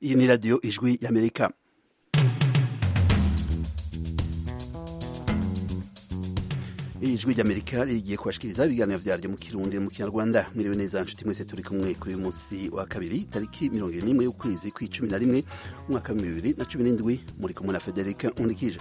iyi ni radiyo ijwi y'amerika ijwi ry'amerika rigiye kubashikiriza ibiganiro vyaryo mu kirundi mu kinyarwanda mwiriwe neza nshuti mwese turi kumwe kuri uyu munsi wa kabiri tariki mirongo ibiri n'imwe y'ukwezi kw'icumi na rimwe umwaka wa bibiri na cumi n'indwi muri kumwe na federika nkundikije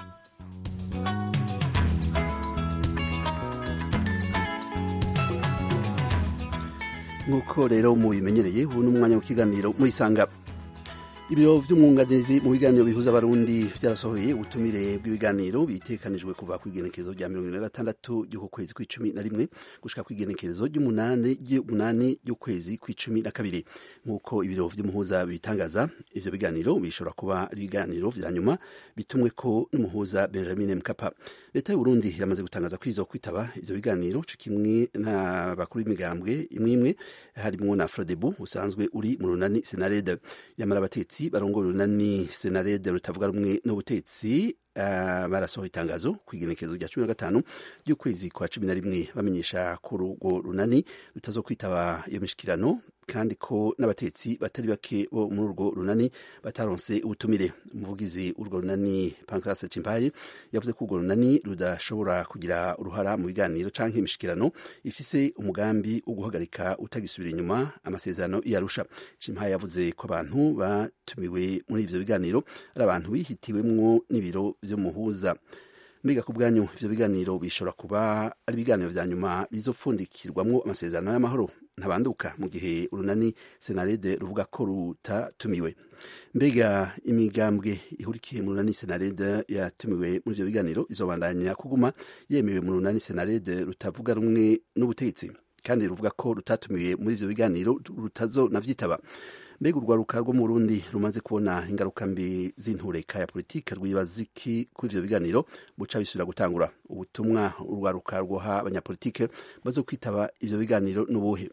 nk'uko rero mubimenyereye ubu ni umwanya w'ikiganiro murisanga ibiro vy'umwunganizi mu biganiro bihuza abarundi vyarasohoye ubutumire bw'ibiganiro bitekanijwe kuva kw'igenekerezo rya mirongo ine na gatandatu ry'uku kwezi kw'icumi na rimwe gushika kw'igenekerezo ry'umunani ry'umunani ry'ukwezi kw'icumi na kabiri nk'uko ibiro vy'umuhuza bitangaza ivyo biganiro bishobora kuba ari ibiganiro vya nyuma bitumweko n'umuhuza benjamin mkapa leta y'uburundi iramaze gutangaza ko izo kwitaba ivyo biganiro co kimwe n'abakuru b'imigambwe imwe imwe harimwo na frodebu usanzwe uri mu runani senarede yamara abatetsi barongoye urunani senarede rutavuga rumwe n'ubutetsi Uh, barasohoye itangazo kw'igenekerezo rya cumi na gatanu ry'ukwezi kwa cumi na rimwe bamenyesha ko urwo runani rutazokwitaba iyo mishikirano kandi ko n'abatetsi batari bake bo muri urwo runani bataronse ubutumire umuvugizi urwo runani Pancras Cimpaye yavuze ko urwo runani rudashobora kugira uruhara mu biganiro canke imishikirano ifise umugambi wo guhagarika utagisubira inyuma amasezerano yarusha Cimpaye yavuze ko abantu batumiwe muri ivyo biganiro ari abantu bihitiwemwo n'ibiro vy'umuhuza mbega ku bwanyu ivyo biganiro bishobora kuba ari ibiganiro vya nyuma bizopfundikirwamwo amasezerano y'amahoro ntabanduka mu gihe urunani senarede ruvuga ko rutatumiwe mbega imigambwe ihurikiye mu runani senarede yatumiwe muri ivyo biganiro izobandanya kuguma yemewe mu runani senarede rutavuga rumwe n'ubutegetsi kandi ruvuga ko rutatumiwe muri ivyo biganiro rutazonavyitaba mbega urwaruka rwo mu Burundi rumaze kubona ingaruka mbi z'intureka ya politike rwibaza iki kuri ivyo biganiro buca bisubira gutangura ubutumwa urwaruka rwoha abanyapolitike bazo kwitaba ivyo biganiro n'ubuhe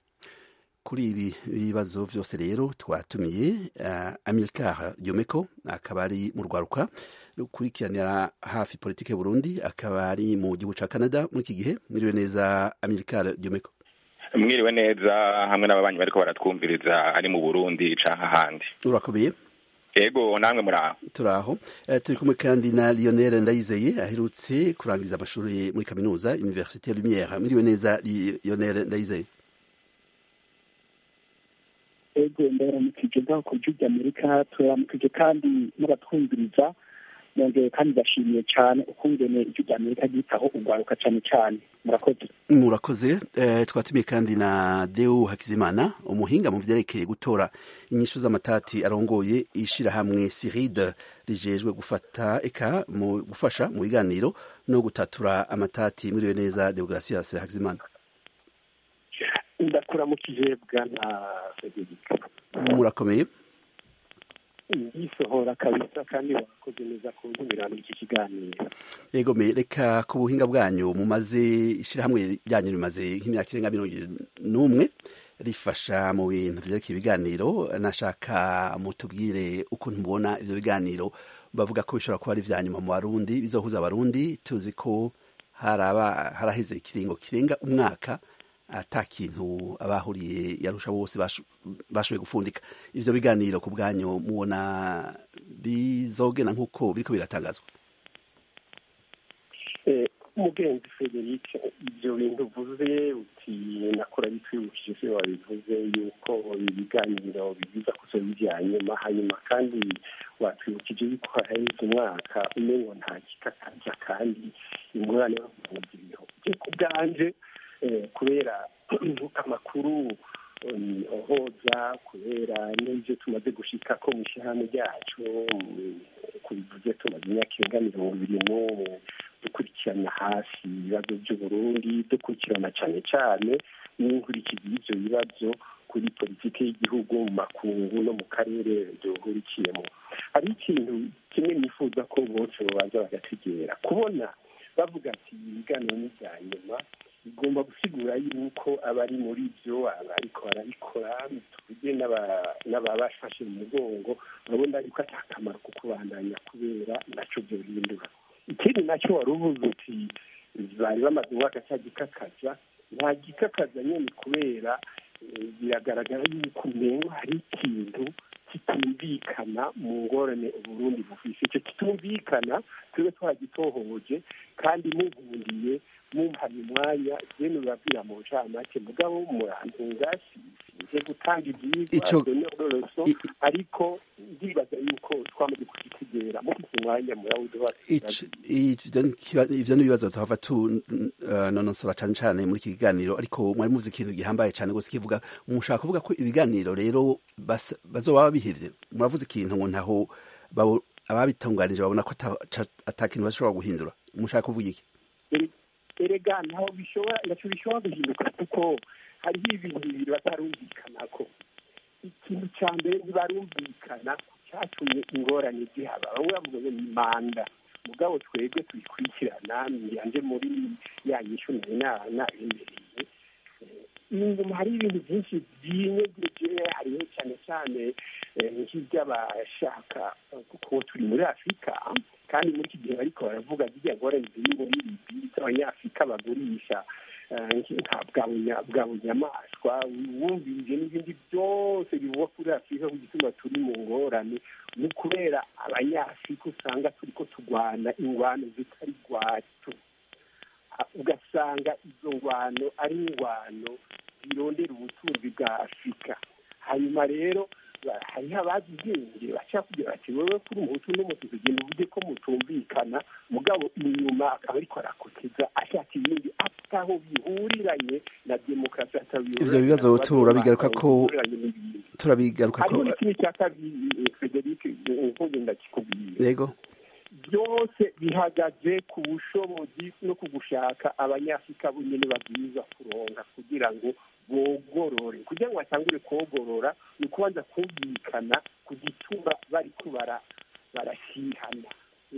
kuri ibi bibazo vyose rero twatumiye uh, Amilcar Diomeko akaba ari mu rwaruka rukurikiranira hafi politike Burundi akaba ari mu gihugu ca Canada muri iki gihe mwiriwe neza Amilcar Diomeko mwiriwe neza hamwe n'ababanyi bariko baratwumviriza ari mu burundi canke ahandi urakomeye ego namwe muraho turaho uh, turi kumwe kandi na lionel ndayizeye aherutse kurangiza amashuri muri kaminuza université lumière mwiriwe neza lionel ndayizeye ego ndaramukije ngaho ku gihugu amerika turaramukije kandi n'abatwumviriza nongeye kandi bashimiye cyane ukungene ijwi rya amerika ryitaho urwaruka cyane cyane murakoze murakoze eh, twatumiye kandi na deu hakizimana umuhinga mu vyerekeye gutora inyishu z'amatati arongoye ishirahamwe siride rijejwe gufata eka mu gufasha mu biganiro no gutatura amatati mwiriwe neza deogratias hakizimana ndakuramukije bwana federika murakomeye yisohora kabisa kandi wakoze neza ku ntumirano iki kiganiro yego me reka ku buhinga bwanyu mumaze ishirahamwe ryanyu rimaze nk'imyaka irenga mirongo n'umwe rifasha mu bintu vyerekeye ibiganiro nashaka mutubwire ukuntu mubona ivyo biganiro bavuga ko bishobora kuba ari vya nyuma mu barundi bizohuza abarundi tuzi ko haraba haraheze ikiringo kirenga umwaka ata kintu abahuriye yarusha bose bashoboye gufundika ivyo biganiro ku bwanyu mubona bizogena nk'uko biriko biratangazwa umugenzi frederic ibyo bintu uvuze uti nakora bitwibukije se wabivuze yuko ibiganiro bigiza kuzo bijya nyuma hanyuma kandi watwibukije yuko haheze umwaka umengo nta kikakaza kandi ingorane bavuga ibintu bye ku bwanje kubera amakuru ohoza kubera n'ibyo tumaze gushika ko mu ishyirahamwe ryacu kubivuze tumaze imyaka irenga mirongo ibiri n'umwe dukurikirana hafi ibibazo by'uburundi dukurikirana cyane cyane n'inkurikizi y'ibyo bibazo kuri politiki y'igihugu mu makungu no mu karere duhurikiyemo hari ikintu kimwe nifuza ko bose babanza bagategera kubona bavuga ati ibiganiro ni ibya nyuma bigomba gusigura yuko abari muri byo abariko barabikora tuvuge n'ababafashe mu mugongo urabona yuko ata kamaro ko kubandanya kubera naco byo bihindura ikindi nacyo wari uvuze uti bari bamaze umwaka cya gikakaza nta gikakaza nyine kubera biragaragara yuko umengo hari ikintu kitumvikana mu ngorane uburundi bufise icyo kitumvikana tube twagitohoje kandi mubundiye mumpaye umwanya jene urabwira mu ncamake mugabo murantunga sinje gutanga ivyigwa donororoso ariko ndibaza yuko twamaze kukitegera mufise umwanya murawuduha ivyo n'ibibazo tuhava tunonosora cane cane muri iki kiganiro ariko mwari muzi ikintu gihambaye cane gose kivuga mushaka kuvuga ko ibiganiro rero bazoba babihevye muravuze ikintu ngo ntaho ababitunganije babona ko ata kintu bashobora guhindura mushaka kuvuga iki erega ntaho bishobora naco bishobora guhinduka kuko hariho ibintu bibiri batarumvikanako ikintu ca mbere ntibarumvikana cyatumye ingorane zihaba bamwe bavuga ngo ni manda mugabo twebwe tuyikurikirana yanje muri ya nyishu nari nabemereye inyuma hari ibintu byinshi byinyegeje hariho cyane cyane nk'iby'abashaka kuko turi muri afurika kandi muri iki gihe bariko baravuga zirya ngorane ziri muri libi z'abanyafurika bagurisha bwa bunyamaswa wumvirije n'ibindi byose bivugwa kuri afurika ku gituma turi mu ngorane ni ukubera abanyafurika usanga turi ko turwana ingwano zitari rwacu ugasanga izo ngwano ari ingwano zirondera ubutunzi bwa afurika hanyuma rero hariho abazi ubwenge bashaka kugira bati wowe kuri umuhutu n'umutuku ugenda uvuge ko mutumvikana mugabo inyuma akaba ariko arakoteza ashaka ibindi ataho bihuriranye na demokarasi ivyo bibazo turabigaruka ko turabigaruka ko hariho n'ikindi cya kabiri frederic nkuge ndakikubwira yego byose bihagaze ku bushobozi no ku gushaka abanyafurika bonyine babwiza kuronga kugira ngo bogorore kugira ngo batangure kogorora ni ukubanza kumvikana ku gituma bari kubara barashyihana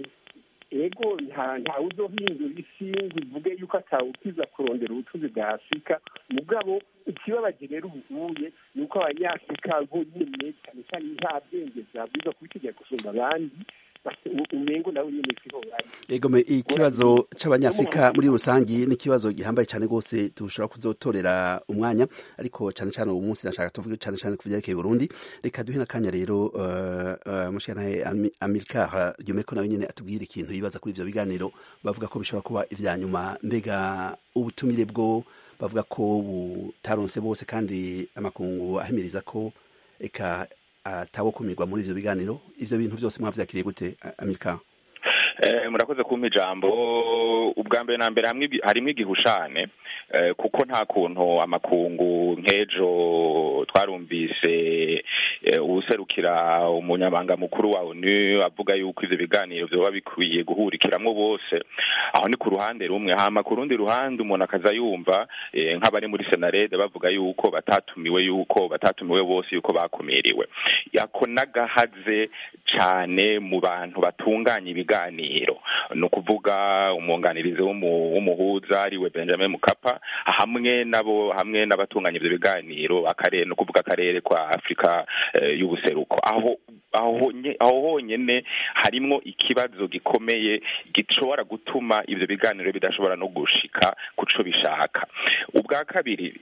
ego ntawe uzohindura isi ngo ivuge yuko atawukiza kurondera ubutunzi bwa afurika mugabo ikibabaje rero ubuye ni uko abanyafurika bo nyine cyane cyane nta bwenge bwabwiza kubitegera gusumba abandi umengo nawe nyine siho bari egome ikibazo c'abanyafrika muri rusangi ni ikibazo gihambaye cyane rwose dushobora kuzotorera umwanya ariko cyane cyane uwo munsi nashaka tuvuge cyane cyane ku vyerekeye Burundi reka duhe n'akanya rero uh, uh, mushikanahe Amilcar Ryomeko nawe nyene atubwire ikintu yibaza kuri ivyo biganiro bavuga ko bishobora kuba ivya nyuma mbega ubutumire bwo bavuga ko butaronse bose kandi amakungu ahimiriza ko eka atawo kumirwa muri ivyo biganiro ivyo bintu byose mwavyakiriye gute Amilcar murakoze kumpa ijambo ubwa mbere na mbere harimwo igihushane kuko nta kuntu amakungu nk'ejo twarumvise uwuserukira umunyamabanga mukuru wa onu avuga yuko ivyo biganiro vyoba bikwiye guhurikiramwo bose aho ni ku ruhande rumwe hama ku rundi ruhande umuntu akaza yumva nk'abari muri senarede bavuga yuko batatumiwe yuko batatumiwe bose yuko bakumiriwe yako n'agahaze cane mu bantu batunganya ibiganiro ni ukuvuga umwunganirizi w'umuhuza ariwe benjamin mukapa hamwe nabo hamwe n'abatunganya ivyo biganiro akarere ni ukuvuga akarere kwa afurika y'ubuseruko aho aho aho honyene harimwo ikibazo gikomeye gishobora gutuma ivyo biganiro bidashobora no gushika kuco bishaka ubwa kabiri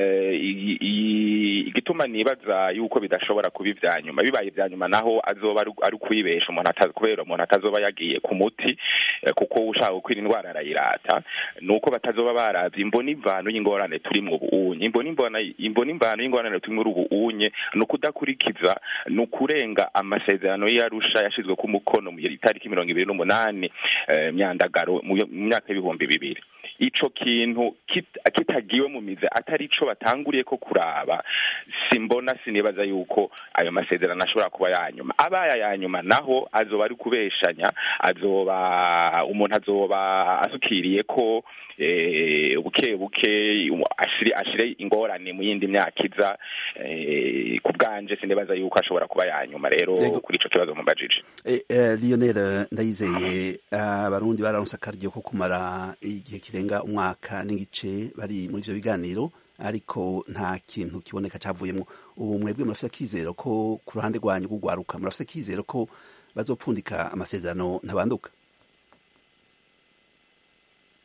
igituma nibaza yuko bidashobora kuba ivya nyuma bibaye ivya nyuma naho azoba ari ukwibesha umuntu kubera umuntu atazoba yagiye ku muti kuko ushaka gukwira indwara arayirata nuko batazoba baravye imbona imvano y'ingorane turimwo ubuunye imbona imvano imbona imvano y'ingorane turimwo ubuunye ni ukudakurikiza ni ukurenga amasezerano y'arusha yashizwe ku mukono mu itariki mirongo ibiri n'umunani myandagaro mu myaka y'ibihumbi bibiri ico kintu kitagiwe mu mize atari ico batanguriye ko kuraba simbona sinibaza yuko ayo masezerano ashobora kuba yanyuma abaye yanyuma naho azoba ari kubeshanya azoba umuntu azoba asukiriye ko buke buke ashire ingorane mu yindi myaka iza ku bwanje sinibaza yuko ashobora kuba yanyuma rero kuri ico kibazo mubajije Lionel ndayizeye abarundi bararonse akaryo ko kumara igihe kirenga umwaka n'igice bari muri ivyo biganiro ariko nta kintu kiboneka cavuyemwo ubu mwebwe murafite akizero ko ku ruhande rwanyu rw'ugwaruka murafite akizero ko bazopfundika amasezerano ntabanduka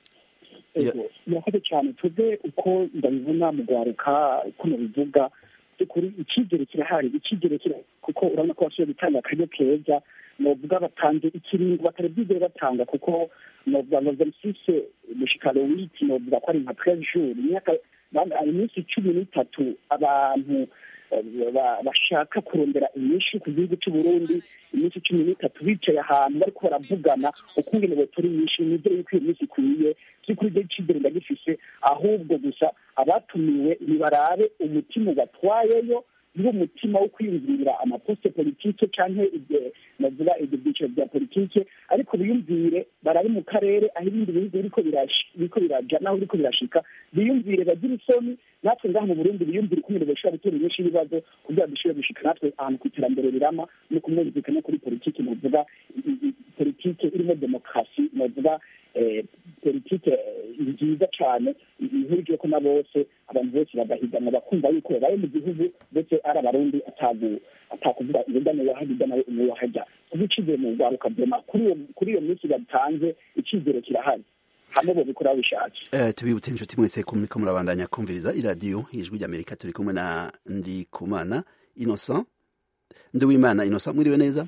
murakoze cyane tuve uko ndabibona mu gwaruka uko nabivuga kuri icyizere kirahari icyizere kirahari kuko urabona ko basubiye gutanga akaryo keza novuga batanze ikiringo batari bwigere batanga kuko novuga ngo verisise mushikaro wiki novuga ko ari nka treize jours imyaka iminsi cumi n'itatu abantu bashaka kurondera inyinshi ku gihugu cy'u Burundi iminsi cumi n'itatu bicaye ahantu bariko baravugana ukungene botora inyinshi nivyo yuko iyo minsi ikwiye vy'ukuri ivyo icizere ndagifise ahubwo gusa abatumiwe nibarabe umutima ubatwayeyo niwo mutima wo kwiyumvira amaposte politike canke navuga ibyo byiciro bya politike ariko biyumvire barabe mu karere aho ibindi bihugu biriko biraja naho biriko birashika biyumvire bagire isoni natwe ngaha mu burundi biyumvire ukuntu bashobora gutora inyinshi y'ibibazo kugira dushobore gushika natwe ahantu ku iterambere rirama no kumwumvikana kuri politike novuga politike irimo demokarasi novuga politike nziza cyane ihurije ko na bose abantu bose bagahiganwa bakumva yuko babaye mu gihugu ndetse ari abarundi atakuvuga irida n'uwahajya ida nawe n'uwahajya kuko icizere mu rwaruka vyema kuri iyo minsi batanze icizere kirahari hamwe bobikora bishatse tubibutse inshuti mwese ko muriko murabandanya kumviriza iradiyo ijwi ry'amerika turi kumwe na ndikumana innocent nduwimana innocent mwiriwe neza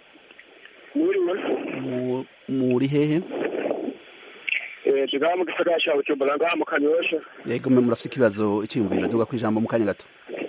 muri hehe ngaha mu gisagara ca bujumbura ngaha mu kanyosha yego mwe murafite ikibazo iciyumviro duga kwijambo mu kanya gato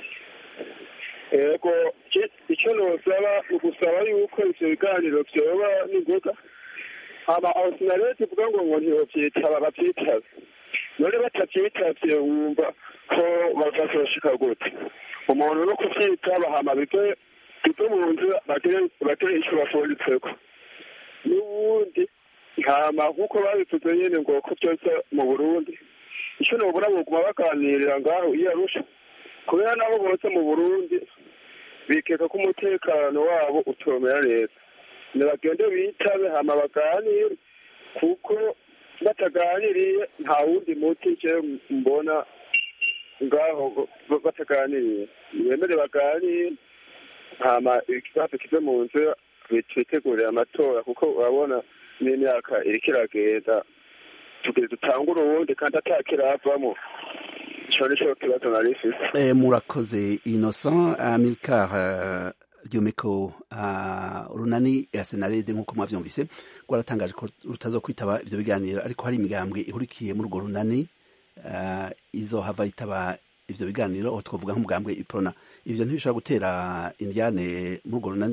yego icyo nosaba ni ugusaba yuko ivyo biganiro vyoba n'ingoga hama aho sinarete ivuga ngo ngo ntibovyitaba bavyitabe none batavyitavye wumva ko bazazoshika gute umuntu no kuvyitaba hama bive bive mu nzira bagire ico bafunditseko n'ubundi hama nk'uko babivuze nyene ngo ko byose mu burundi icyo nobura boguma baganirira ngaho iyo arusha kubera nabo bose mu burundi bikeka ko umutekano wabo utomera neza nibagende bitabe hama baganire kuko bataganiriye nta wundi muti je mbona ngaho bataganiriye bemere baganire hama ikibazo kive mu nzira bitegurire amatora kuko urabona n'imyaka iriko iragenda tugire dutangure uwundi kandi atakiravamo ico nico kibazo nari mfise murakoze innocent amilcar ryomeko runani ya senarede nk'uko mwavyumvise rwaratangaje ko rutazokwitaba ivyo biganiro ariko hari imigambwe ihurikiye muri urwo runani izohava yitaba ivyo biganiro aho twavuga nk'umugambwe iprona ivyo ntibishobora gutera indyane muri urwo runani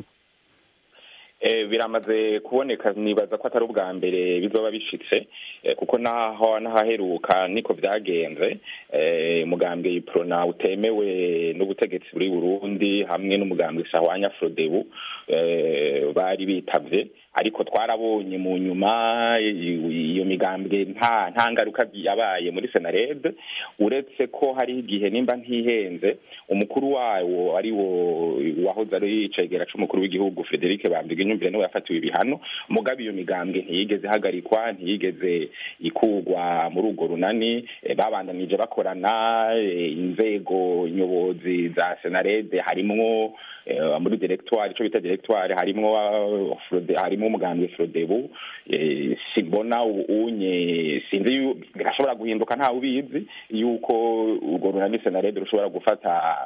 biramaze kuboneka nibaza ko atari ubwa mbere bizoba bishitse kuko naho n'ahaheruka niko byagenze umugambwe iprona utemewe n'ubutegetsi buri burundi hamwe n'umugambwe sahwanya frodebu bari bitavye ariko twarabonye mu nyuma iyo migambwe nta nta ngaruka yabaye muri senarede uretse ko hari igihe nimba ntihenze umukuru wawo ari wo wahoze ari icegera c'umukuru w'igihugu Frederic Bambige nyumvire niwe yafatiwe ibihano mugabe iyo migambwe ntiyigeze ihagarikwa ntiyigeze ikugwa muri urwo runani babandanije bakorana inzego nyobozi za senarede harimwo muri directoire ico bita directoire harimwo harimwo umugambwe Frodebu simbona unye sinzi birashobora guhinduka ntawe ubizi yuko urwo runani senarede rushobora gufata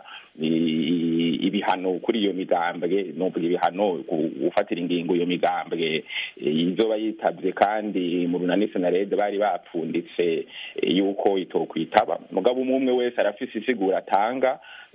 ibihano kuri iyo migambwe novuga ibihano gufatira ingingo iyo migambwe izoba yitabye kandi mu runani senarede bari bapfunditse yuko itokwitaba mugabo umwe umwe wese arafise isigura atanga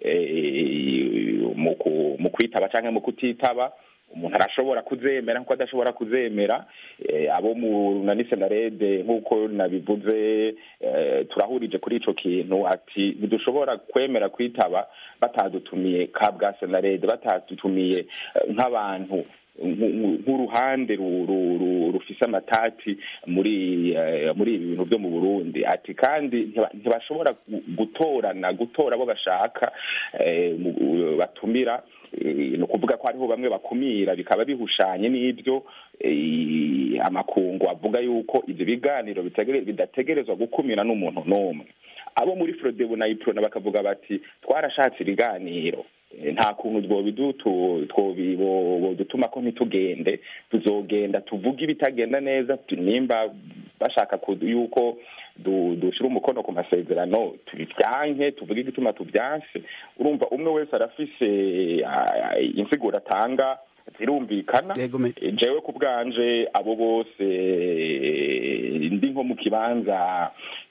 mu kwitaba cyangwa mu kutitaba umuntu arashobora kuzemera nk'uko adashobora kuzemera abo mu runani senarede nk'uko nabivuze turahurije kuri ico kintu ati ntidushobora kwemera kwitaba batadutumiye ka bwa senarede batadutumiye nk'abantu nk'uruhande rufise amatati muri muri ibi bintu byo mu burundi ati kandi ntibashobora gutorana gutora abo bashaka batumira ni ukuvuga ko hariho bamwe bakumira bikaba bihushanye n'ibyo amakungu avuga yuko ibyo biganiro bidategerezwa gukumira n'umuntu n'umwe abo muri forodebu na iprona bakavuga bati twarashatse ibiganiro nta kuntu twobidutuma ko ntitugende tuzogenda tuvuge ibitagenda neza nimba bashaka yuko dushyira umukono ku masezerano tubivyanke tuvuge igituma tuvyanse urumva umwe wese arafise insiguro atanga zirumvikana jewe ku bwanje abo bose ndi nko mu kibanza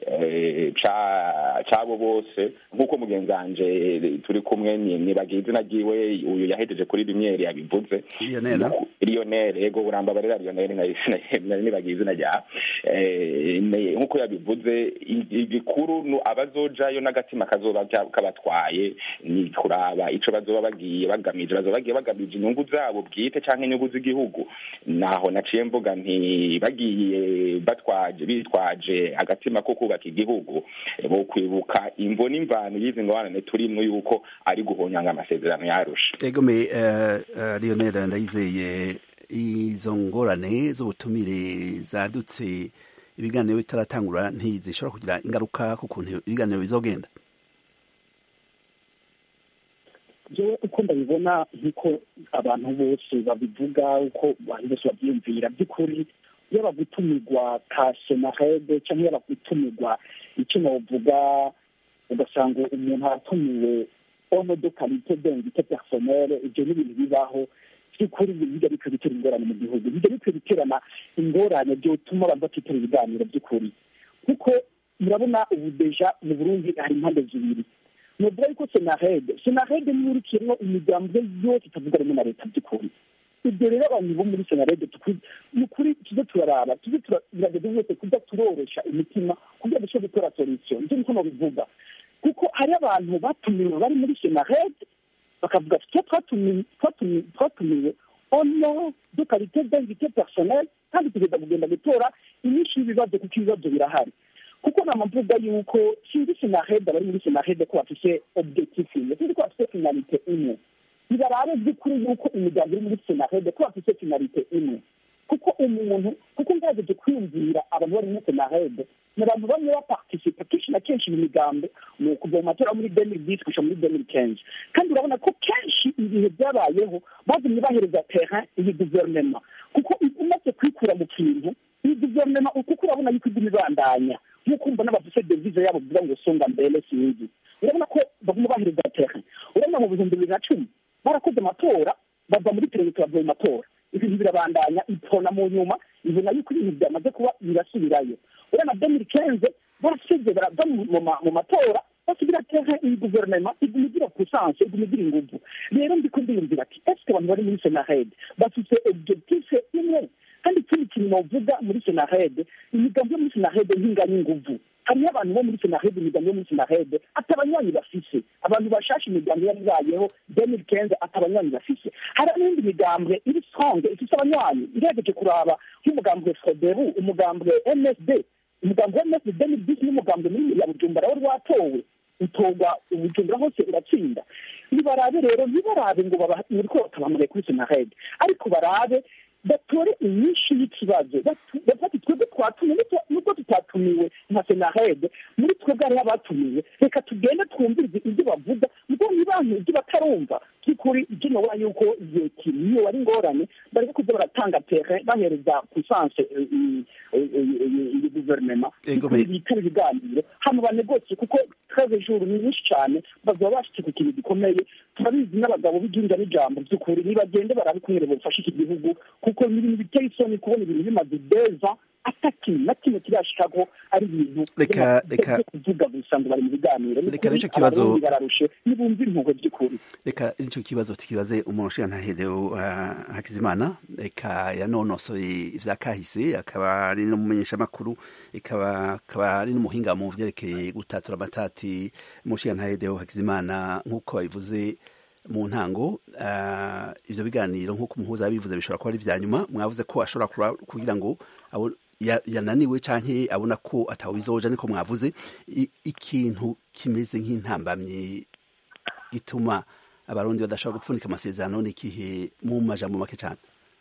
c'abo bose nk'uko mugenzi wanje turi kumwe nibagiye izina ryiwe uyu yahejeje kuri rimyeri yabivuze lionel ego burambabarira lionel nari nibagiye izina rya nk'uko yabivuze igikuru abazojayo n'agatima kazoba kabatwaye ni kuraba ico bazoba bagiye bagamije bazoba bagiye bagamije inyungu zabo bwite canke inyungu z'igihugu naho naciye mvuga nti bagiye batwaje bitwaje agatima ko kubaka igihugu bo kwibuka imvo n'imvano y'izi ngorane turimwo yuko ari guhonyanga amasezerano yarusha egome lionel ndayizeye izo ngorane z'ubutumire zadutse ibiganiro bitaratangura ntizishobora kugira ingaruka ku kuntu ibiganiro bizogenda jewe uko ndabibona nk'uko abantu bose babivuga uko abantu bose babyiyumvira by'ukuri yaba gutumirwa ka senahede cyangwa yaba gutumirwa icyo navuga ugasanga umuntu aratumiwe ono de kalite dengite personnele ibyo ni ibintu bibaho by'ukuri bijya bikwiye gutera ingorane mu gihugu bijya bikwiye guterana ingorane byotuma abantu batitera ibiganiro by'ukuri kuko murabona ubu deja mu burundi hari impande zibiri nuvuga yuko senahede senahede niyo urikiyemo imigambi yose itavuga rumwe na leta by'ukuri ibyo rero abantu bo muri senarede ni ukuri tujye turaraba tujye turagerageza wese kujya turoroshya imitima kugira ngo dushobore gukora solution nibyo niko babivuga kuko hari abantu batumiwe bari muri senarede bakavuga tujye twatumiwe ono de kalite d'invité personnel kandi tugenda kugenda gutora inyinshi y'ibibazo kuko ibibazo birahari kuko nama mvuga yuko sinzi senarede abari muri senarede ko bafise objectif imwe sinzi ko bafise finalite imwe ntibarabe by'ukuri yuko imiryango iri muri senarede ko bafite finalite imwe kuko umuntu kuko ngerageje kwiyumvira abantu bari muri senarede ni abantu bamwe baparticipa kenshi na kenshi mu migambo mu kuva mu matora muri demiri disi gushika muri demiri kenzi kandi urabona ko kenshi ibihe byabayeho bagumye bahereza terrain iyi guverinoma kuko umaze kwikura mu kintu iyi guverinoma kuko urabona yuko iguma ibandanya nk'uko mbona bafise devize yabo bivuga ngo songa mbere sinzi urabona ko baguma bahereza terrain urabona mu bihumbi bibiri na cumi barakoze amatora bava muri perezida bavuye mu matora ibintu birabandanya itona mu nyuma ibona yuko ibintu byamaze kuba birasubirayo urabona demiri kenze barasize barava mu matora basigira terrain iyi guverinoma iguma igira puissance iguma igira inguvu rero ndiko ndiyumvira ati eske abantu bari muri senarede bafite objectif imwe kandi ikindi kintu novuga muri senarede imigambi yo muri senarede ntinganya inguvu hariyo abantu bo muri senarede imigambi yo muri senarede ati abanywanyi bafise abantu bashasha imigambi yari ibayeho demiri kenze ati abanywanyi bafise hari n'indi migambwe iri stronge ifise abanywanyi iregeje kuraba nk'umugambwe frodebu umugambwe msd umugambwe wa msd demiri disi n'umugambwe munini ya bujumbura wari watowe utorwa ubujumbura hose uratsinda nibarabe rero ntibarabe ngo muriko batabamugaye kuri senarede ariko barabe batore inyinshi y'ikibazo bafata twebwe twatumiwe nubwo tutatumiwe nka senarede muri twebwe hariho abatumiwe reka tugende twumvirize ibyo bavuga ubwo nibantu ibyo batarumva by'ukuri ibyo nobona yuko igihe kiriyo wari ingorane bareke kuza baratanga terrain bahereza puissance iyi guverinoma bitera ibiganiro hano banegosiye kuko treze jours ni nyinshi cyane bazaba bashitse ku kintu gikomeye turabizi n'abagabo b'igihugu n'ijambo by'ukuri nibagende barabikumwere bufashe iki gihugu kuko ni ibintu biteye isoni kubona ibintu bimaze deza atakintu na kimwe kirashikako ari ibintu reka reka kuvuga gusa ngo bari mu biganiro reka nicyo kibazo bararushe nibumva impuhwe by'ukuri reka nicyo kibazo tukibaze umuntu ushira ntahedeo hakizimana reka yanonosoye ivya kahise akaba ari n'umumenyesha makuru ikaba akaba ari n'umuhinga mu vyerekeye gutatura amatati mushiya ntahedeo hakizimana nk'uko babivuze mu ntango ivyo biganiro nk'uko umuhuza yabivuze bishobora kuba ari vya nyuma mwavuze ko ashobora kugira ngo yananiwe canke abona ko atawe bizoja niko mwavuze ikintu kimeze nk'intambamyi gituma abarundi badashobora gupfunika amasezerano n'ikihe mu majambo make cane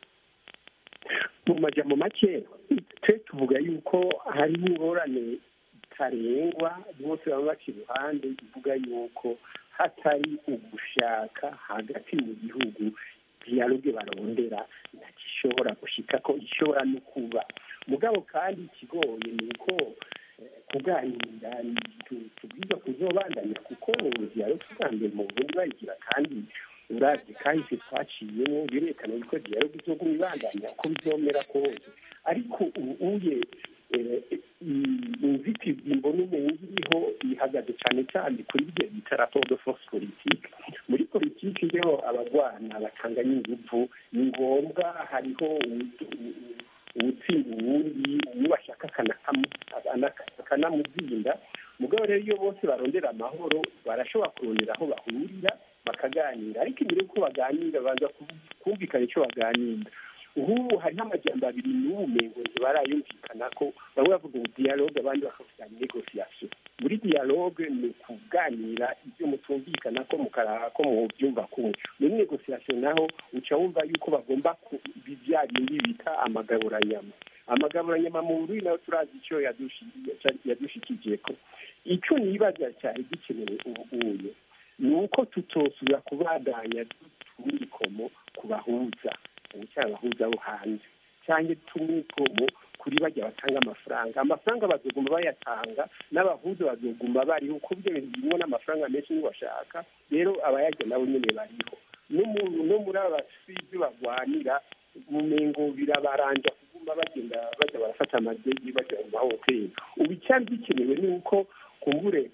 mu majambo make twe tuvuga yuko hari ingorane zitarengwa bose baba baca iruhande ivuga yuko hatari ugushaka hagati mu gihugu dialogue barondera ntagishobora gushika ko ishobora no kuba mugabo kandi ikigoye ni uko kuganira ni ibintu tubwiza kuzobandanya kuko diyaloge tuganire mu burundi bayigira kandi uravye kahise twaciyemo birerekana yuko diyaloge izoguma ibandanya uko bizomera kose ariko ubuye inzitizi mbona umenga iriho ihagaze cyane cyane kuri ibyo bita rapport de force politique muri politiki rero abagwana batanganya ingufu ni ngombwa hariho uwutsinda uwundi uwo bashaka akanamuzinda mugabo rero iyo bose barondera amahoro barashobora kurondera aho bahurira bakaganira ariko imbere y'uko baganira baza kumvikana icyo baganira ubu hariho amajyamba abiri n'ubumengo barayumvikana ko bamwe bavuga ubu dialogue abandi bakavuga negociation muri dialogue ni ukuganira ibyo mutumvikana ko mukaraba ko mubyumva kumwe muri negociation naho uca wumva yuko bagomba bya bindi bita amagaburanyama amagaburanyama mu bururi nayo turazi icyo yadushikije ko icyo nibaza cyari gikenewe ubu uye ni uko tutosubira kubandanya tumwikomo ku bahuza ubucyari abahuza bo hanze cyangwa tumwikomo kuri bajya batanga amafaranga amafaranga bazoguma bayatanga n'abahuza bazoguma bariho uko ibyo bintu birimo n'amafaranga menshi bashaka rero abayajya nabo nyine bariho no muri aba basizi bagwanira mu mengo birabaranja kuguma bagenda bajya barafata amadegi bajya mu mahoteli ubu icyari gikenewe ni uko kumbure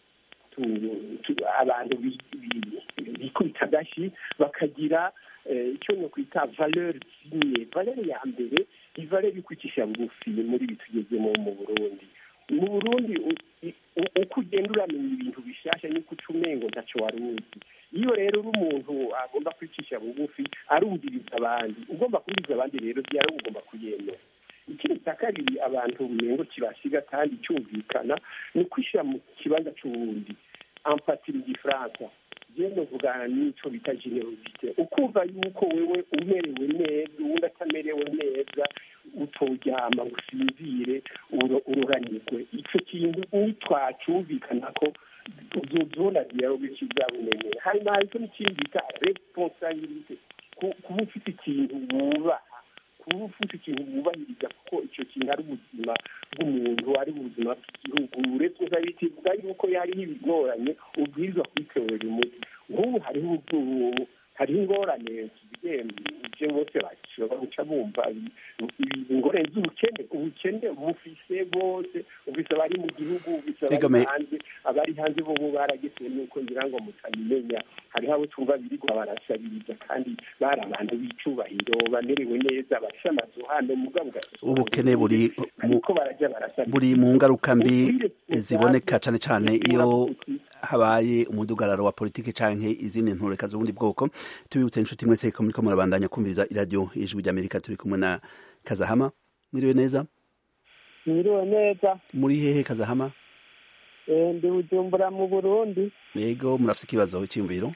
abantu bikubita agashyi bakagira icyo ni ukwita valeur zimwe valeur ya mbere ni valeur yo kwicisha bugufi muri ibi tugezemo mu burundi mu burundi uko ugenda uramenya ibintu bishyashya niko uca umengo ntacyo wari uzi iyo rero uri umuntu agomba kwicisha bugufi arumviriza abandi ugomba kumviriza abandi rero byari ugomba kuyemera ikindi cya kabiri abantu umengo kibasiga kandi cyumvikana ni ukwishyira mu kibanza cy'uwundi ampatira igifaransa genda uvugana n'icyo bita generosite ukumva yuko wewe umerewe neza uwundi atamerewe neza utoryama usinzire ururanirwe icyo kintu nitwacyumvikana ko uzozona dialogue kizabumenyera hanyuma haricyo n'ikindi bita responsabilite kuba ufite ikintu wubaha kuba ufite ikintu wubahiriza kuko icyo kintu ari ubuzima bw'umuntu ari ubuzima bw'igihugu responsabilite ivuga yuko yariho ibigoranye ubwirizwa kwitorera umuti nk'ubu hariho hariho ingorane ibyo bose bashobora guca bumva ingorane z'ubukene ubukene bufise bose ubise abari mu gihugu ubise abari hanze abari hanze bo baragese nuko ngira ngo mutabimenya hariho abo twumva birirwa barasabiriza kandi bari abantu b'icubahiro bamerewe neza bafite amazu hano mugabo ubukene buri buri mu ngaruka mbi ziboneka cyane cyane iyo habaye umudugararo wa politiki canke izindi ntureka z'ubundi bwoko tubibutse inshuti mwese ko muriko murabandanya kumviriza iradiyo ijwi ry'amerika turi kumwe na kazahama mwiriwe neza mwiriwe neza muri hehe kazahama ndi bujumbura mu burundi yego murafite ikibazo cyiyumviro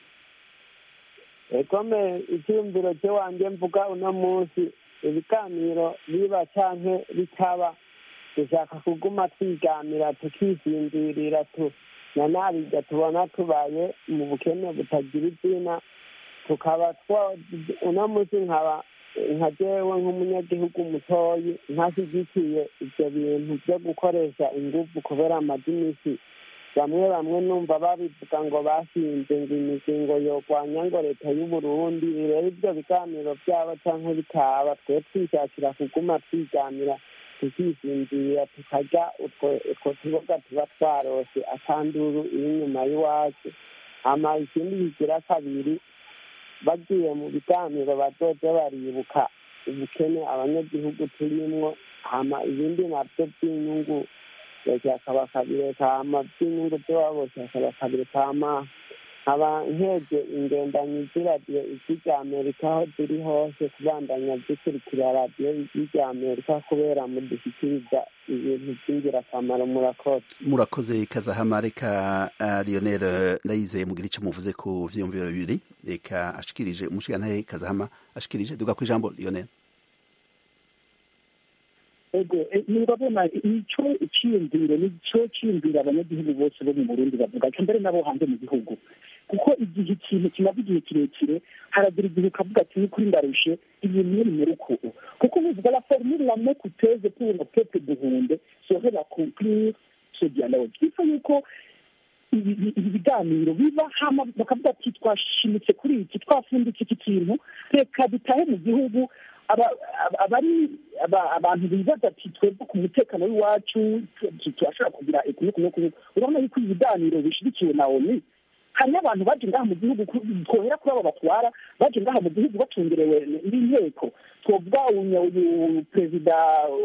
egome icyiyumviro cyo wanjye mvuga uno munsi ibiganiro biba canke bitaba dushaka kuguma twiganira tukisinzirira tu nanabijya tubona tubaye mu bukene butagira izina tukaba uno munsi nkaba nka jewe nk'umunyagihugu mutoyi ntashyigikiye ibyo bintu byo gukoresha ingufu kubera amadimisi bamwe bamwe numva babivuga ngo bashinze ngo imizingo yorwanya ngo leta y'uburundi rero ibyo biganiro byabo cyangwa bitaba twe twishakira kuguma twiganira tukisinzira tukarya utwo tuboga tuba twarose atanduru iri inyuma y'iwacu hama ikindi kigira kabiri bagiye mu biganiro bazoze baribuka ubukene abanyagihugu turimwo hama ibindi navyo by'inyungu leta bakabireka hama by'inyungu by'iwabo bakabireka hama nkaba nkeje ingendanyi z'iradiyo ijwi rya amerika aho ziri hose kubandanya zikurikira radiyo ijwi rya amerika kubera mudushyikiriza ibintu by'ingirakamaro murakoze murakoze kazahama reka uh, lionel ndayizeye mugira icyo muvuze ku vyiyumviro bibiri reka ashikirije umushigantahe kazahama ashikirije duga ku ijambo lionel ego murabona icyo icyiyumviro nicyo cyiyumvira abanyagihugu bose bo mu burundi bavuga mbere n'abo hanze mu gihugu kuko igihe ikintu kimaze igihe kirekire haragira igihe ukavuga ati ni kuri ndarushe ibintu ni bimera ukuntu kuko bivuga la formule la me coûteuse pour le peuple duhunde serait la conclure ce dialogue bifa yuko ibi biganiro biba hama bakavuga ati twashimitse kuri iki twafunditse iki kintu reka dutahe mu gihugu abari abantu bibaza ati twebwe ku mutekano w'iwacu turashobora kugira kumwe urabona yuko ibi biganiro bishyigikiwe na oni hariyo abantu baje ngaha mu gihugu twohera kuri abo batwara baje ngaha mu gihugu bacungerewe n'inteko twovuga uyu perezida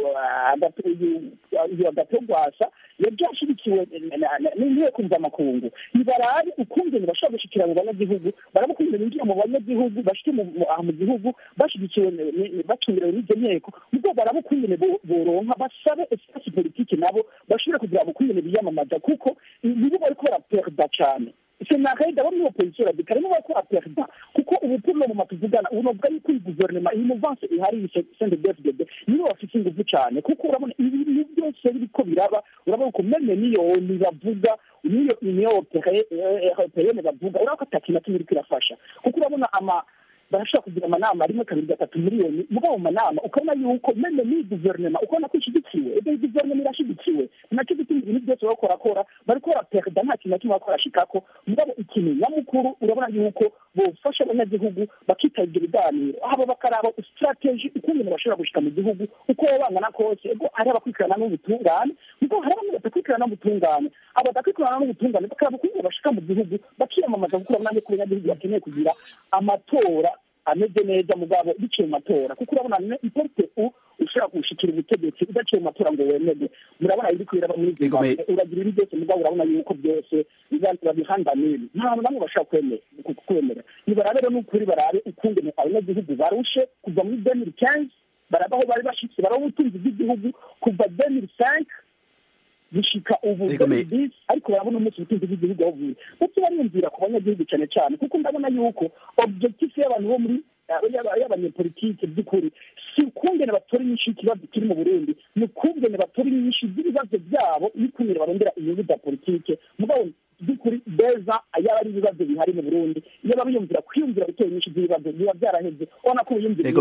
agatogwasa yaje ashyigikiwe n'inteko mvamakungu ntibarabe ukungene bashobora gushikira mu banyagihugu baraba ukungene binjira mu banyagihugu bashike aha mu gihugu bashyigikiwe bacungerewe n'izo nteko nubwo baraba ukungene boronka basabe esipasi politike nabo bashobore kugira ngo ukungene biyamamaza kuko nibo bariko baraperda cane senarede abo muri opozisiyo radikale nibo bariko baraperda kuko ubu turno mu matuvugana ubu novuga yuko iyi guverinoma iyi muvanse ihari sende dfdd nibo bafite ingufu cane kuko urabona ibintu byose biriko biraba urabona uko meme niyoni bavuga niyo uniyo europeyene bavuga urabona ko atakintu na kimwe iriko irafasha kuko urabona ama barashobora kugira amanama rimwe kabiri gatatu miliyoni mugabo mu manama ukabona yuko meme n'iyi guverinoma ukabona ko ishyigikiwe ebe iyi guverinoma irashyigikiwe nacyo gituma ibintu byose bariko barakora bariko baraperida nta kintu na kimwe bariko barashikako mugabo ikintu nyamukuru urabona yuko bofasha abanyagihugu bakitaba ibyo biganiro haba bakaraba strategy ukungene bashobora gushika mu gihugu uko baba bangana kose ego hari abakurikirana n'ubutungane mugabo hari bamwe badakurikirana n'ubutungane abo badakurikirana n'ubutungane bakaraba ukungene bashika mu gihugu bakiyamamaza kuko urabona yuko abanyagihugu bakeneye kugira amatora ameze neza mugabo biciye mu matora kuko urabona iporte u ushobora gushikira ubutegetsi udaciye mu matora ngo wemerwe murabona ibiri kubera muri zimbabwe uragira ibi byose mugabo urabona yuko byose babihandanira nta bantu bamwe bashobora kwemera nibarabe rero n'ukuri barabe ukungene abanyagihugu barushe kuva muri demiri kenzi baraba aho bari bashitse baraba ubutunzi bw'igihugu kuva demiri senke gushika ubu bisi ariko barabona umunsi ubutunzi bw'igihugu aho buye ndetse bariyumvira ku banyagihugu cyane cyane kuko ndabona yuko objectif y'abantu bo muri y'abanyepolitike by'ukuri si ukungene batora inyinshi y'ikibazo kiri mu burundi ni ukungene batora inyinshi z'ibibazo byabo n'ukungene barondera inyungu za politike mugabo by'ukuri beza yaba ari ibibazo bihari mu burundi iyo babiyumvira kwiyumvira gutora inyinshi z'ibibazo biba byaraheze ubona ko biyumvira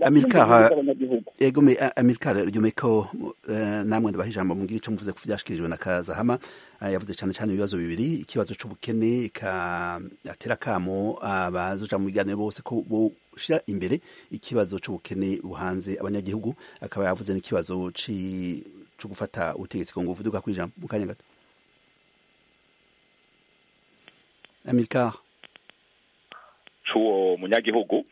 egome amerikara ryume ko namwe ndabaha ijambo mugira ico muvuze ku vyashikirijwe na kazahama yavuze cyane cyane ibibazo bibiri ikibazo c'ubukene atera kamo abazoja mu biganiro bose ko boshira imbere ikibazo c'ubukene buhanze abanyagihugu akaba yavuze n'ikibazo co gufata ubutegetsi ku nguvu duka kwijambo mu kanya gato Amilcar c'uwo munyagihugu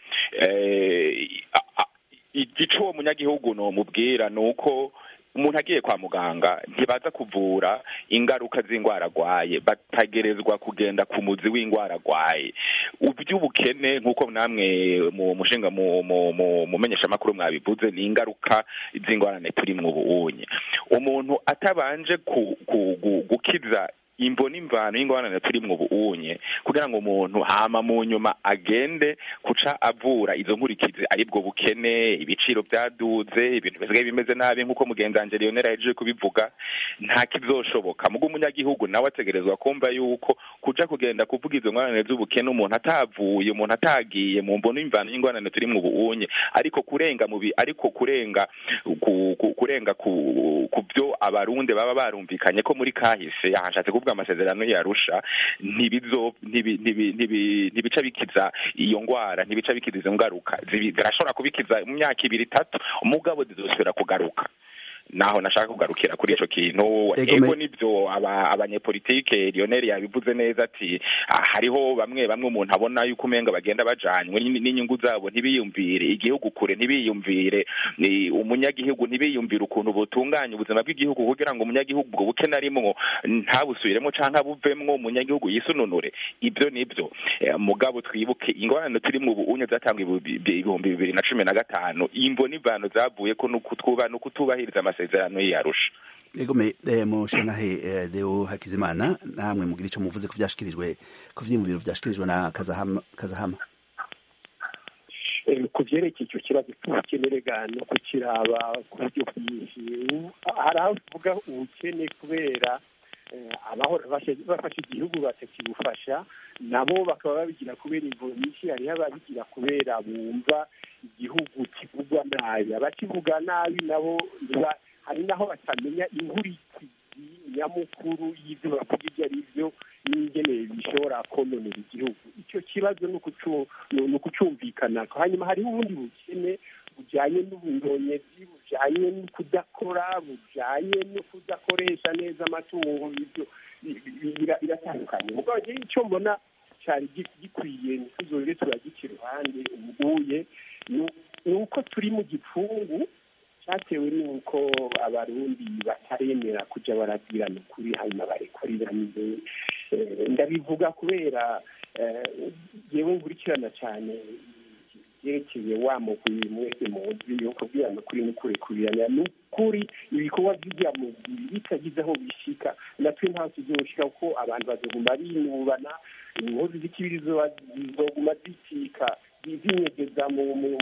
igico munyagihugu no mubwira nuko umuntu agiye kwa muganga ntibaza kuvura ingaruka z'indwara arwaye batagerezwa kugenda ku muzi w'indwara arwaye iby'ubukene nk'uko namwe mu mushinga mu menyeshamakuru mwabivuze ni ingaruka z'ingorane turi mu buunye umuntu atabanje gukiza imbo n'imvano y'ingorane turi mu buunye kugira ngo umuntu hama mu nyuma agende kuca avura izo nkurikizi aribwo bukene ibiciro byaduze ibintu bisigaye bimeze nabi nk'uko mugenzi wanje Lionel yaje kubivuga nta kizoshoboka mugo umunyagihugu nawe ategerezwa kumva yuko kuja kugenda kuvuga izo ngorane z'ubukene umuntu atavuye umuntu atagiye mu mbono y'imvano y'ingorane turi mu buunye ariko kurenga mubi ariko kurenga ku, ku, kurenga ku ku byo abarundi baba barumvikanye ko muri kahise yahashatse kuvuga amasezerano yarusha ntibizo ntibica bikiza iyo ngwara ntibica bikiza izo ngaruka zirashobora kubikiza mu myaka ibiri itatu umugabo zizosubira kugaruka naho nashaka kugarukira kuri ico kintu ego nivyo abanyepolitike Lionel yabivuze neza ati hariho bamwe bamwe umuntu abona yuko umenga bagenda bajanywe n'inyungu zabo ntibiyumvire igihugu kure ntibiyumvire umunyagihugu ntibiyumvire ukuntu butunganya ubuzima bw'igihugu kugira ngo umunyagihugu ubwo bukene arimwo ntabusubiremo canke abuvemwo umunyagihugu yisununure ibyo nivyo mugabo twibuke ingorane turi mu buunye zatangwa ibihumbi bibiri na cumi na gatanu imvo n'ivano zavuyeko no kutubahiriza amasezerano yarusha egome mushenahe deo hakizimana namwe mugira ico muvuze ko vyashikirijwe ku vyiyumviro vyashikirijwe na kazahama kazahama ku byerekeye icyo kibazo cy'ubukenerega no kukiraba ku buryo bwinshi hari aho tuvuga ubukene kubera abahora bafasha igihugu batakibufasha nabo bakaba babigira kubera imvo nyinshi hariho ababigira kubera bumva igihugu kivugwa nabi abakivuga nabi nabo hari naho batamenya inkurikizi nyamukuru y'ibyo bavuga ibyo ari byo n'ingene bishobora kononera igihugu icyo kibazo ni ukucumvikana hanyuma hariho ubundi bukene bujyanye n'ubunyonyezi bujyanye no kudakora bujyanye no kudakoresha neza amatungo ibyo biratandukanye ubwo icyo mbona cyari gikwiye ntituzore turagica iruhande ubuye ni uko turi mu gipfungu cyatewe n'uko abarundi bataremera kujya barabwirana ukuri hanyuma barekuriranire ndabivuga kubera yewe nkurikirana cyane byerekeye wa mugwi mwese muzi yo kubwirana ukuri no kurekurirana ni ukuri ibikorwa by'ibya mugwi bitagize aho bishika natwe ntaho tuzoshika kuko abantu bazoguma binubana inkozi z'ikibiri zizoguma zicika zinyegeza mu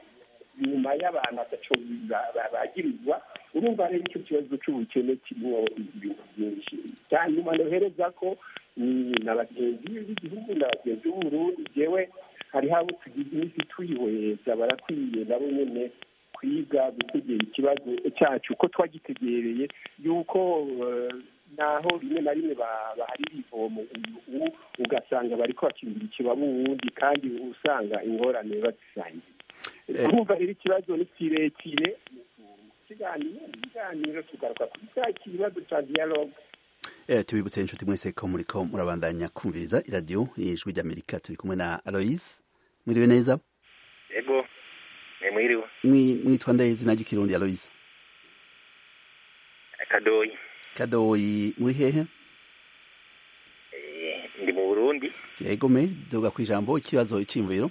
nyuma y'abantu ataco bagirizwa urumva rero icyo kibazo cy'ubukene kirimo ibintu byinshi hanyuma nohereza ko ni na bagenzi b'igihugu na bagenzi b'uburundi jewe hariho abo tugize iminsi tuyihweza barakwiye nabo nyene kwiga gutegera ikibazo cyacu uko twagitegereye yuko naho rimwe na rimwe baharira ivomo ubu ugasanga bariko bakingira ikibaba uwundi kandi usanga ingorane bazisangiye urumva rero ikibazo ni kirekire ikiganiro ikiganiro tugaruka kuri cya kibazo cya dialogue tubibutse inshuti mwese ko muriko murabandanya kumviriza iradiyo y'ijwi ry'amerika turi kumwe na aloise mwiriwe neza yego mwiriwe mwitwa ndaye izina ry'ikirundi aloise kadoyi kadoyi muri hehe ndi mu burundi yego me duga ku ijambo ikibazo iciyumviro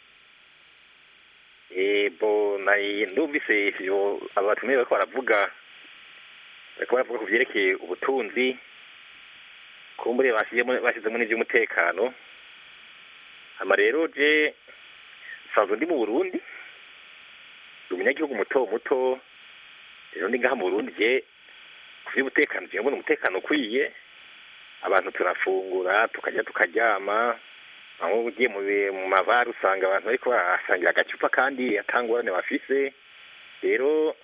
bo ndumvise ivyo abatumiye bariko baravuga bariko baravuga ku vyerekeye ubutunzi kumbure bashyizemo n'ivy'umutekano hama rero je sanzwe ndi mu burundi ndi umunyagihugu muto muto rero ndi ngaha mu burundi je ku vy'umutekano je mbona umutekano ukwiye abantu turafungura tukarya tukaryama aho ugiye mu mavara usanga abantu bariko barasangira agacupa kandi atangorane bafise rero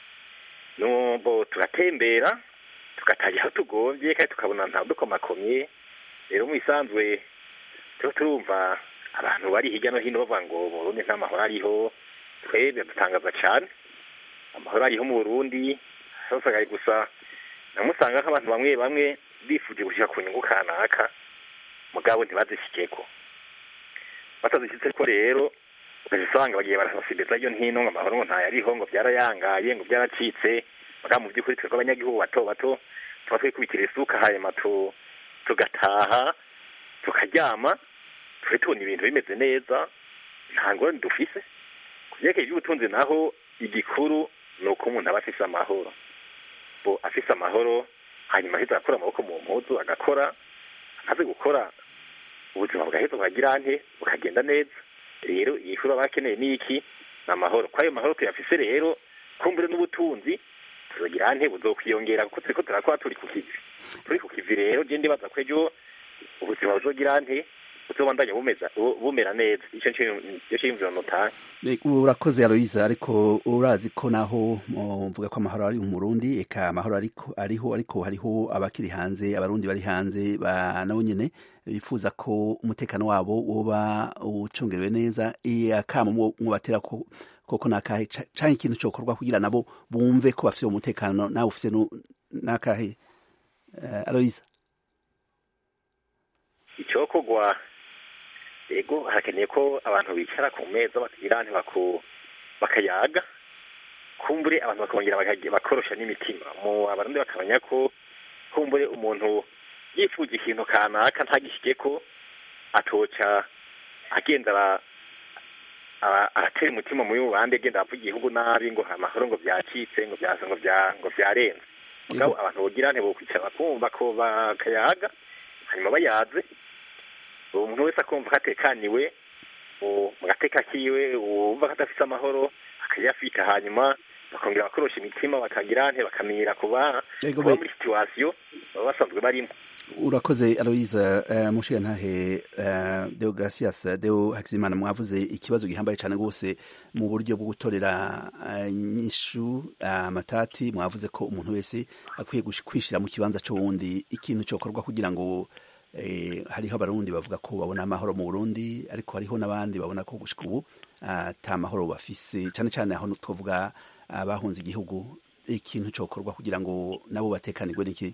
nubo turatembera tugatangira aho tugombye kandi tukabona nta dukomakomye rero mu bisanzwe turiho turumva abantu bari hirya no hino bavuga ngo mu burundi nta mahoro ariho twebwe dutangaza cane amahoro ariho mu burundi hosagaye gusa namusanga nk'abantu bamwe bamwe bifuje gushika ku nyungu kanaka mugabo ntibazishikeko batazishyitse ko rero ukaja usanga bagiye barasasibiza iyo ntino ngo amahoro ngo ntayariho ngo byarayangaye ngo byaracitse mugabo mu by'ukuri twebwe abanyagihugu bato bato tuba twikubitira isuka hanyuma tugataha tukaryama turi tubona ibintu bimeze neza nta ngorane dufise ku vyerekeye ivy'ubutunzi naho igikuru ni uko umuntu aba afise amahoro bo afise amahoro hanyuma aheza agakora amaboko mu mpuzu agakora amaze gukora ubuzima bugaheza bukagira nte bukagenda neza rero igikuru aba akeneye ni iki ni amahoro ko ayo mahoro tuyafise rero kumbure n'ubutunzi tuzogira nte buzokwiyongera kuko turiko turakora turi ku kivi turi ku kivi rero je ndibaza ko ejo ubuzima buzogira nte buzobandanya bumeza bumera neza ico nico ciyumviro notanga urakoze aloyiza ariko urazi ko naho mvuga ko amahoro ari mu Burundi eka amahoro ariko ariho ariko hariho abakiri hanze abarundi bari hanze nabo nyene bifuza ko umutekano wabo woba ucungerewe neza akamo mubatera ko koko nakahe canke ikintu cokorwa kugira nabo bumve ko bafite umutekano nawe ufise nakahe uh, aloyiza icokorwa ego harakeneye ko abantu bicara ku meza bakagira ntibaku bakayaga kumbure abantu bakongera bakorosha n'imitima mu abarundi bakamenya ko kumbure umuntu yifuje ikintu kanaka ntagishike ko atoca agenda aratera umutima muri bubande agenda avuga igihugu nabi ngo amahoro ngo byacitse ngo byaza ngo bya ngo byarenze mugabo abantu bogira ntibokwicara bakumva ko bakayaga hanyuma bayaze umuntu wese akumva ko atekaniwe mu gateka kiwe uwumva ko adafite amahoro akayafita hanyuma bakongera bakorosha imitima bakagira nte bakamira kuba Ego kuba be- muri situwasiyo baba basanzwe barimo urakoze aloise uh, mushiya ntahe uh, deo gracias deo hakizimana mwavuze ikibazo gihambaye cyane rwose mu buryo bwo gutorera uh, nyishu amatati mwavuze ko umuntu wese akwiye gush- kwishira mu kibanza c'uwundi ikintu cokorwa kugira ngo eh, hariho abarundi bavuga ko babona amahoro mu burundi ariko hariho n'abandi babona ko gushika ubu ata mahoro bafise cyane cyane aho twavuga abahunze igihugu ikintu cokorwa kugira ngo nabo batekanirwe n'iki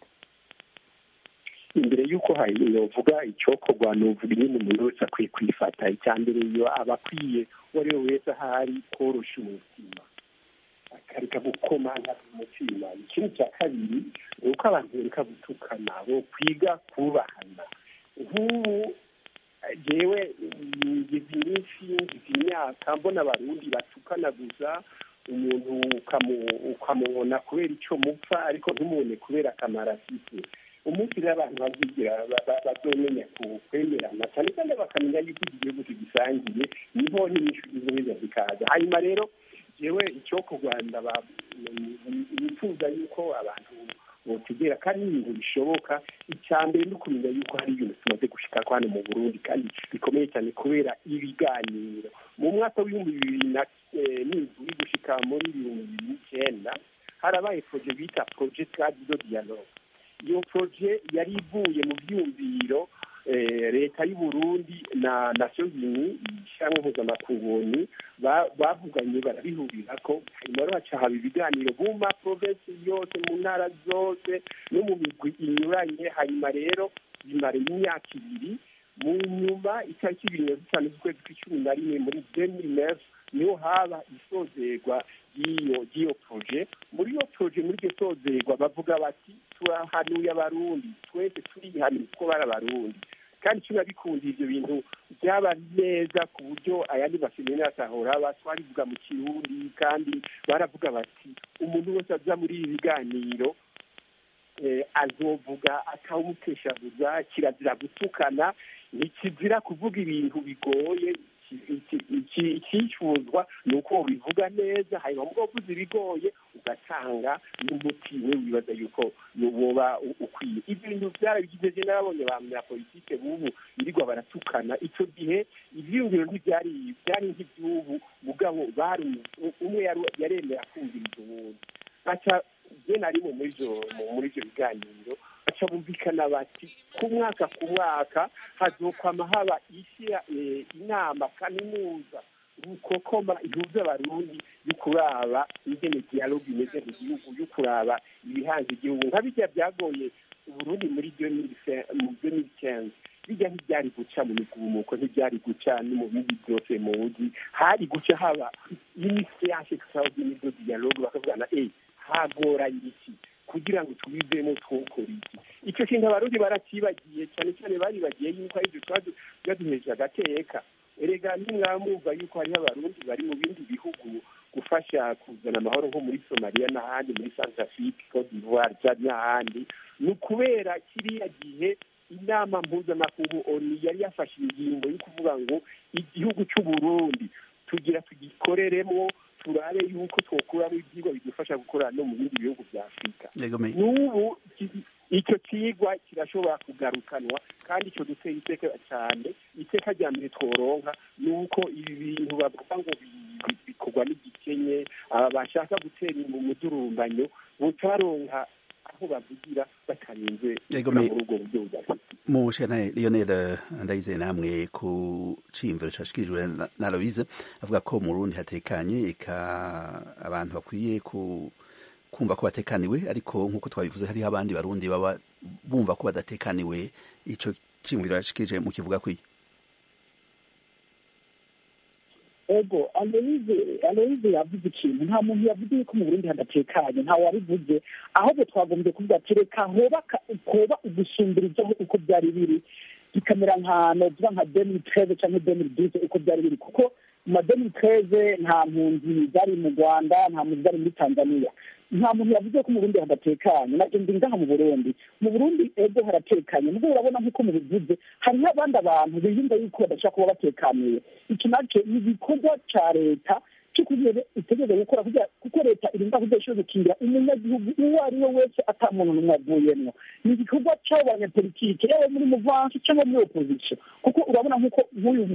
imbere y'uko yovuga icyokorwa ni uvuga nyine umuntu wese akwiye kwifata icya mbere iyo aba akwiye uwo ari we wese ahari korosha umutima akareka gukomanga umutima ikindi cya kabiri ni uko abantu bereka gutukana bo kwiga kubahana nk'ubu jewe ngize iminsi ngize imyaka mbona abarundi batukana gusa umuntu ukamu- ukamubona kubera icyo mupfa ariko ntumubone kubera akamaro afite umunsi rero abantu bazigira ba- ba- bazomenya ku- kwemerana cyane cyane bakamenya yuko iki gihugu tugisangiye niho n'inyishu zizoheza zikaza hanyuma rero jewe icyo ku rwanda ba- bifuza yuko abantu botegera kandi ni ibintu bishoboka icya mbere ni ukumenya yuko hari ibintu tumaze gushika ko hano mu burundi kandi bikomeye cyane kubera ibiganiro mu mwaka w'ibihumbi bibiri na eh, n'indwi gushika muri ibihumbi bibiri n'icyenda harabaye proje bita proje twadido dialogue iyo proje yari ivuye mu byumviro eh, leta y'u Burundi na Nations Unies ishyirahamwe mpuzamakungu ba- bavuganye barabihurira ko hanyuma rero haca haba ibiganiro mu ma provinsi yose mu ntara zose no mu migwi inyuranye hanyuma rero bimara imyaka ibiri mu nyuma itariki ibiri na zitanu z'ukwezi kw'icumi na rimwe muri demiri nefu niho haba isozerwa ry'iyo ry'iyo proje muri iyo proje muri iryo sozerwa bavuga bati turahanuye abarundi twese turihanuye kuko bari abarundi kandi icyo bikunda ibyo bintu byaba neza ku buryo ayandi maseminari atahora aba twarivuga mu kirundi kandi baravuga bati umuntu wese aza muri ibi biganiro eh, azovuga atawumuteshaguza kirazira gutukana ntikizira kuvuga ibintu bigoye icyifuzwa ni uko bivuga neza hanyuma mu uvuze ibigoye ugatanga n'umuti we wibaza yuko woba ukwiye ibyo bintu byarabigize je n'ababonye ba munyapolitike b'ubu birirwa baratukana icyo gihe ivyiyumviro ntibyari byari nk'iby'ubu mugabo bari umwe yari- yaremera kumviriza uwundi baca je narimo muri ivyo muri ivyo biganiro baca bumvikana bati ku mwaka ku mwaka hazokwama haba ishyira eh, inama kaminuza rukokoma ihuza abarundi yo kuraba ingene dialogue imeze mu gihugu yo kuraba ibihanze igihugu nka bijya byagoye uburundi muri 2015 mu 2015 bijya ntibyari guca mu migumuko ntibyari guca no mu bindi byose muzi hari guca haba initiation extraordinaire de dialogue bakavugana eh hagoranye iki kugira ngo tubivemo twokora iki icyo kintu abarundi barakibagiye cyane cyane baribagiye yuko ari byo byaduheje agateka erega ntimwamwumva yuko hariho abarundi bari mu bindi bihugu gufasha kuzana amahoro nko muri somaliya n'ahandi muri centrafrique cote d'ivoire cyangwa n'ahandi ni ukubera kiriya gihe inama mpuzamakungu oni yari yafashe ingingo yo kuvuga ngo igihugu cy'uburundi tugira tugikoreremo turabe yuko twokuramo ibyigwa bidufasha gukora no mu bindi bihugu bya afurika Yego me- n'ubu ki- icyo kigwa kirashobora kugarukanwa kandi icyo duteye iteka cyane iteka rya mbere tworonka ni uko ibi bintu bavuga ngo bi- bi- bikorwa n'igikenye aba bashaka gutera mu mudurumbanyo butaronka aho bavugira batarinze Yego, gukora me- muri ubwo buryo budafite mushana Lionel Ndayizeye namwe ku cimviro cashkirijwe na- na Aloise avuga ko mu Burundi hatekanye eka abantu bakwiye ku kumva ko batekaniwe ariko nkuko twabivuze hariho abandi barundi baba bumva ko badatekaniwe ico cimviro yashikirije mu kivuga kwiye ego aloyize aloyize yavuze ikintu nta muntu yavuze yuko mu burundi hadatekanye ntawe wabivuze ahubwo twagombye kuvuga ati reka hoba ka- koba ugusumbirizaho uko byari biri bikamera nka novuga nka demiri treze cyangwa demiri duze uko byari biri kuko mu ma demiri treze nta mpunzi zari mu rwanda nta mpunzi zari muri tanzania nta muntu yavuze ko mu burundi hadatekanye nabyo ndi ngaha mu burundi mu burundi ego haratekanye nubwo urabona nk'uko mubivuze hariho abandi abantu biyumva yuko badashobora kuba batekaniye iki nacyo ni igikorwa ca leta cyo kugira itegereza gukora kugira kuko leta irinda kudashobora gukingira umunyagihugu uwo ari we wese ata muntu n'umwe avuyemwo ni igikorwa c'abo banyapolitike yaba muri muvansi cyangwa muri opposition kuko urabona nk'uko nk'uyu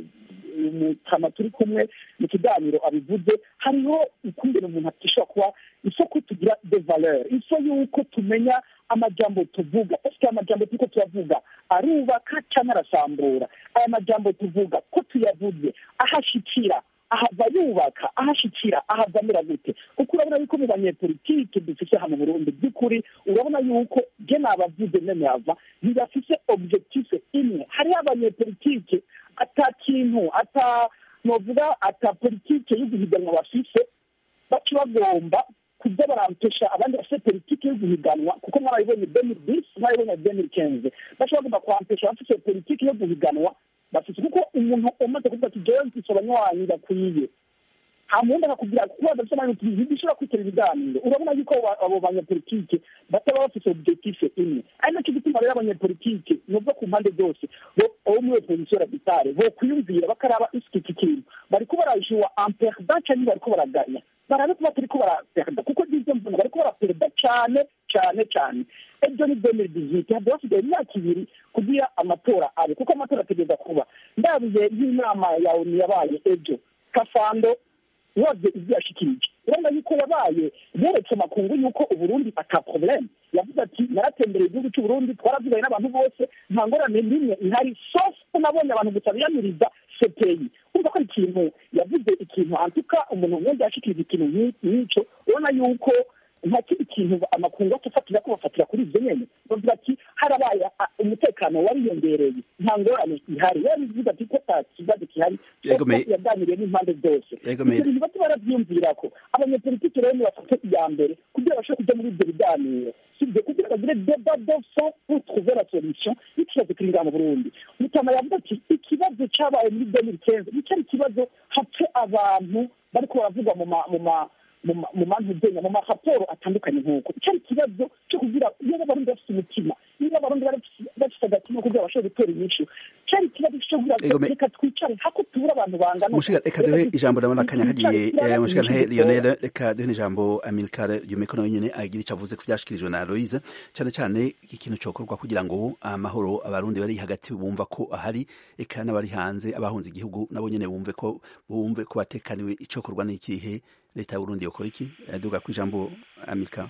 mutama turi kumwe mu kiganiro abivuze hariho ukungene umuntu atishobora kuba isoko tugira de valeur iso yuko tumenya amajambo tuvuga ese amajambo turiko turavuga arubaka canke arasambura aya majambo tuvuga ko tuyavuze ahashikira ahava yubaka ahashikira ahava amera gute kuko urabona yuko mu banyepolitike dufise hano mu burundi by'ukuri urabona yuko je nabavuze meme hava ntibafise objective imwe hariho abanyepolitike ata kintu ata novuga ata politike y'uguhiganwa bafise baca bagomba kuza barampesha abandi bafite politiki yo guhiganwa kuko mwarabibonye demiri disi mwarabibonye demiri kenze baca bagomba kwampesha abafite politiki yo guhiganwa bafite kuko umuntu umaze kuvuga ati jewe mfise abanywanyi bakwiye nta mundi akakubwira kuko badafite amahirwe tubizi ntishobora kwitera ibiganiro urabona yuko abo banyepolitike bataba bafite objective imwe ari nacyo gituma rero abanyepolitike nubwo ku mpande zose abo muri opozisiyo raditale bokwiyumvira bakaraba iki kintu bariko barajuwa amperda canke bariko baraganya barabe kuba turiko baraperda kuko n'ivyo mbona bariko baraperda cane cane cane ejo ni demiri diziti hadi hasigaye imyaka ibiri kugira amatora abe kuko amatora ategereza kuba ndabiye nk'inama ya onu yabaye ejo kafando wabye ibyo yashikirije urabona yuko yabaye yeretse amakungu yuko uburundi ata probleme yavuze ati naratembereye igihugu cy'uburundi twaravuganye n'abantu bose nta ngorane n'imwe ihari sofu ko nabonye abantu gusa biyamiriza sepeyi kumva ko ari ikintu yavuze ikintu antuka umuntu wese yashikiriza ikintu nk'icyo urabona yuko nta kindi kintu amakungu atufatira ko bafatira kuri ibyo nyene bavuga ati harabaye umutekano wariyongereye nta ngorane ihari yarabivuga ati ko ta kibazo gihari yaganiriye n'impande zose ibyo bintu bati baravyiyumvirako abanyepolitiki rero nibafate iya mbere kugira bashobore kuja muri ibyo biganiro sibyo kugira bagire deba de fond pour trouver la solution y'ikibazo kiri ngaha mu burundi mutama yavuga ati ikibazo cabaye muri demiri kenze nicari ikibazo hapfe abantu bariko baravugwa mu ma mu mantuzenya mu maraporo atandukanye nk'uko icari ikibazo cyo kugira iyo abarundi bafite umutima iyo abarundi bafite agatima kugira bashobore gutera inyishu cari ikibazo cyo kugira reka twicare hako tubura abantu bangana mushiga reka duhe ijambo ndabona akanya kagiye mushiga ntahe lionel reka duhe n'ijambo amilcar ryumeko nawe nyene agira ico avuze ku vyashikirijwe na aloise cane cane ikintu cokorwa kugira ngo amahoro abarundi bari hagati bumva ko ahari eka n'abari hanze abahunze igihugu nabo nyene bumve ko bumve ko batekaniwe icokorwa n'ikihe leta y'uburundi yokora iki duga ku ijambo amika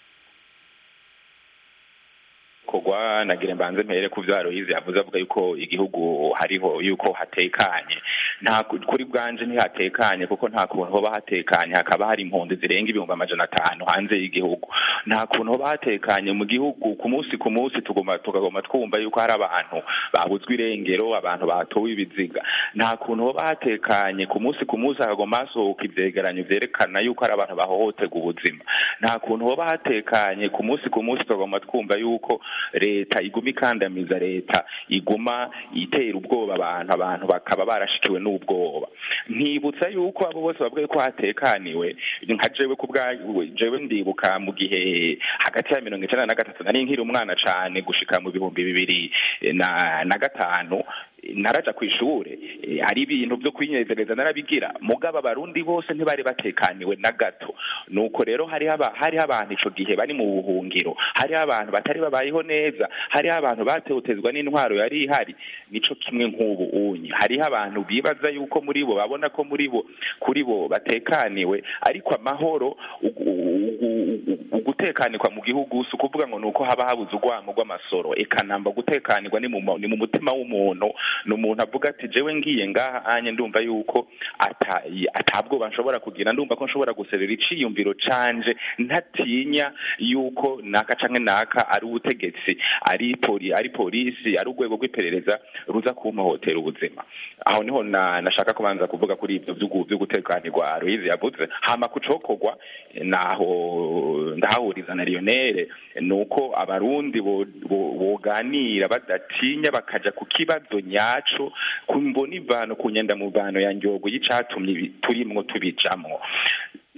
kogwa nagire mbanze mpere ku vyo Aloyize yavuze avuga yuko igihugu hariho yuko hatekanye nta kuri bwanje ntihatekanye kuko nta kuntu hoba hatekanye hakaba hari impunzi zirenga ibihumbi amajana atanu hanze y'igihugu nta kuntu hoba hatekanye mu gihugu ku munsi ku munsi tugomba tukagomba twumva yuko hari abantu babuzwe irengero abantu batowe ibiziga nta kuntu hoba hatekanye ku munsi ku munsi hakagomba hasohoka ivyegeranyo vyerekana yuko hari abantu bahohoterwa ubuzima nta kuntu hoba hatekanye ku munsi ku munsi tukagomba twumva yuko leta iguma ikandamiza leta iguma itera ubwoba abantu abantu bakaba barashikiwe n'ubwoba ntibutsa yuko abo bose bavuga ko hatekaniwe nka jewe ku bwawe jewe ndibuka mu gihe hagati ya mirongo icenda na gatatu nari nkiri umwana cane gushika mu bihumbi bibiri na na gatanu naraja ku ishure hari ibintu byo kwinezereza narabigira mugabo abarundi bose ntibari batekaniwe na gato nuko rero hari hari abantu ico gihe bari mu buhungiro hari abantu batari babayeho neza hari abantu batewutezwa n'intwaro yari ihari nico kimwe nk'ubu unyi hariho abantu bibaza yuko muri bo babona ko muri bo kuri bo batekaniwe ariko amahoro gutekanirwa mu gihugu si ukuvuga ngo ni uko haba habuze urwango rw'amasoro ekanamba gutekanirwa ni mu mutima w'umuntu ni umuntu avuga ati jewe ngiye ngaha anye ndumva yuko atabwoba nshobora kugira ndumva ko nshobora guserera iciyumviro canje ntatinya yuko naka canke naka ari ubutegetsi ari poli ari polisi ari urwego rw'iperereza ruza kumpohotera ubuzima aho niho nashaka kubanza kuvuga kuri ivyo vyo gutekanirwa Aloyize yavuze hama kucokorwa naho ndahahuriza na Lionel nuko abarundi boganira badatinya bakaja ku kibazo nyaco kumbona ivano ku nyenda muvano ya njogo y'icatumye turimwo tubijamwo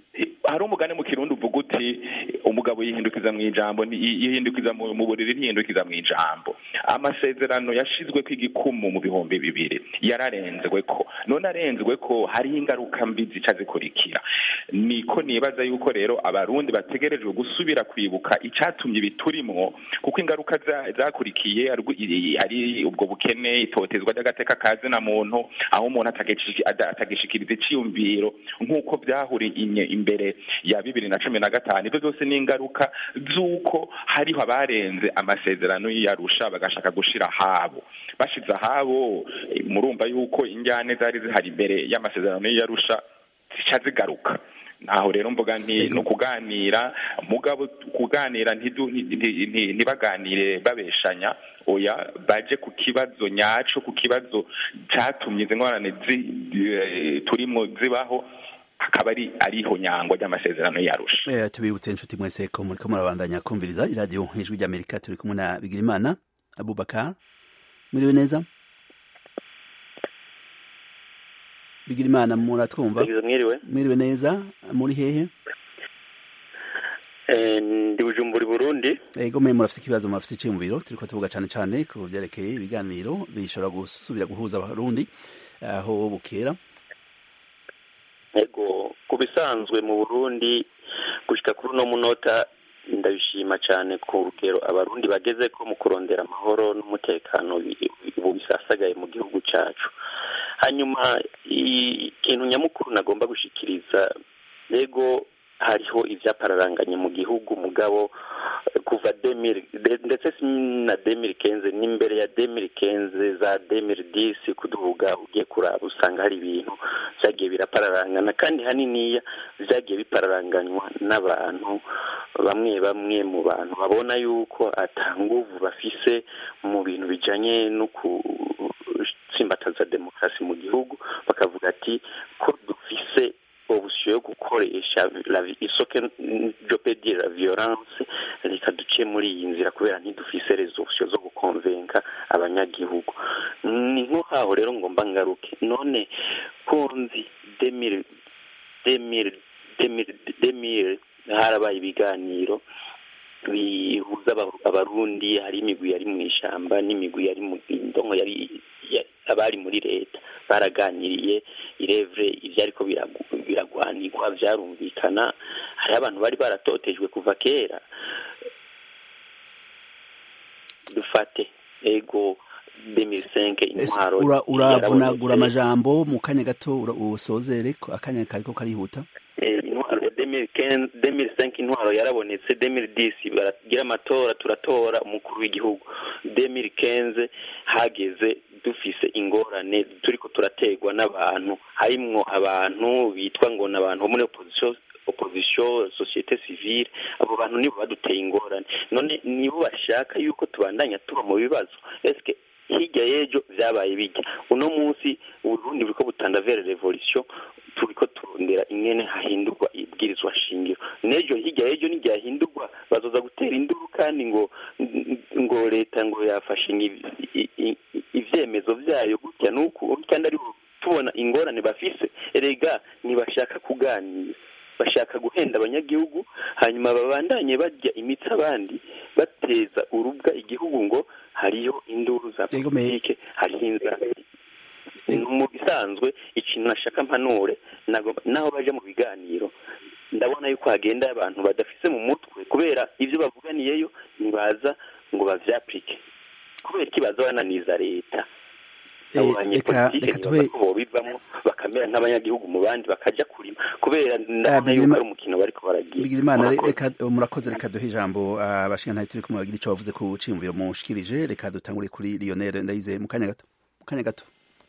hari umugani mu kirundi uvuga uti umugabo yihindukiza mu ijambo yihindukiza mu buriri ntihindukiza mu ijambo amasezerano yashizwe ko igikumu mu bihumbi bibiri yararenzwe ko none arenzwe ko hariho ingaruka mbi zica zikurikira niko nibaza yuko rero abarundi bategerejwe gusubira kwibuka icatumye ibiturimwo kuko ingaruka zakurikiye ari ubwo bukene itotezwa ry'agateka kazi na muntu aho umuntu atagishikiriza iciyumviro nk'uko byahuriye imbere ya bibiri na cumi na gatanu ibyo byose ni ingaruka z'uko hariho abarenze amasezerano y'iyarusha bagashaka gushira ahabo bashize ahabo murumva yuko injyane zari zihari imbere y'amasezerano y'iyarusha zica zigaruka naho rero mvuga nti ni ukuganira mugabo kuganira ntibaganire babeshanya oya baje ku kibazo nyaco ku kibazo catumye izi ngorane turimo zibaho akaba ari ariho nyangwa ry'amasezerano yarusha eh tubibutse inshuti mwese ko muri ko murabandanya kumviriza iradiyo ijwi ry'amerika turi kumwe na bigirimana abubakar muriwe neza bigirimana muratwumva mwiriwe mwiriwe neza muri hehe ndi bujumbura i burundi ego mwe murafite ikibazo murafite iciyumviro turiko tuvuga cane cane ku vyerekeye ibiganiro bishobora gusubira guhuza abarundi aho bukera ego ku bisanzwe mu burundi gushika kuri uno munota ndabishima cyane ku rugero abarundi bageze ko mu kurondera amahoro n'umutekano ubu bisasagaye mu gihugu cyacu hanyuma ikintu nyamukuru nagomba gushikiriza ego hariho ivyapararanganye mu gihugu mugabo kuva demiri ndetse na demiri kenze n'imbere ya demiri kenze za demiri disi kuduhuga ugiye kuraba usanga hari ibintu vyagiye birapararangana kandi haniniya vyagiye bipararanganywa n'abantu bamwe bamwe mu bantu babona yuko ata nguvu bafise mu bintu bijanye no gutsimbataza demokarasi mu gihugu bakavuga ati ko dufise option yo gukoresha isoke jopedire la violence reka duce muri iyi nzira kubera ntidufise rezo option zo gukonvenka abanyagihugu ni nko haho rero ngomba ngaruke none kunzi demire demire demire demire harabaye ibiganiro bihuza abarundi hari imigwi yari mu ishamba n'imigwi yari mu ndongo yari abari muri leta baraganiriye irevure ibyo ariko biragwanirwa byarumvikana hari abantu bari baratotejwe kuva kera dufate ego demisenke intwaro uravunagura amajambo mu kanya gato usozere akanya kariko karihuta intwaro demiri senke intwaro yarabonetse demiri disi baragira amatora turatora umukuru w'igihugu demiri kenze hageze dufise ingorane turiko turategwa n'abantu harimwo abantu bitwa ngo ni abantu bo muri opposition opposition societe civile abo bantu nibo baduteye ingorane none nibo bashaka yuko tubandanya tuba mu bibazo eske hirya y'ejo vyabaye bijya uno munsi uburundi buriko butanda vere revolution turiko turondera ingene hahindurwa ibwirizwa shingiro n'ejo hirya y'ejo n'iryahindurwa bazoza gutera induru kandi ngo ngo leta ngo yafashe ivyemezo vyayo gutya n'uku kandi ari tubona ingorane bafise erega ntibashaka kuganira bashaka guhenda abanyagihugu hanyuma babandanye barya imitsi abandi bateza urubwa igihugu ngo hariyo induru za politike hariho inzara mu bisanzwe ikintu nashaka mpanure naho baje mu biganiro ndabona yuko hagenda abantu badafise mu mutwe kubera ibyo bavuganiyeyo ntibaza ngo bavyapurike kubera ikibazo bananiza leta abo banyepolitike ntibaza ko bobivamwo bakamera nk'abanyagihugu mu bandi bakaja kurima kubera ndabona yuko ari umukino bariko baragira imana reka murakoze reka duhe ijambo abashingantahe turi kumwe bagira ico bavuze ku ciyumviro mushikirije reka dutangure kuri lionel ndayize mu kanya gato mu kanya gato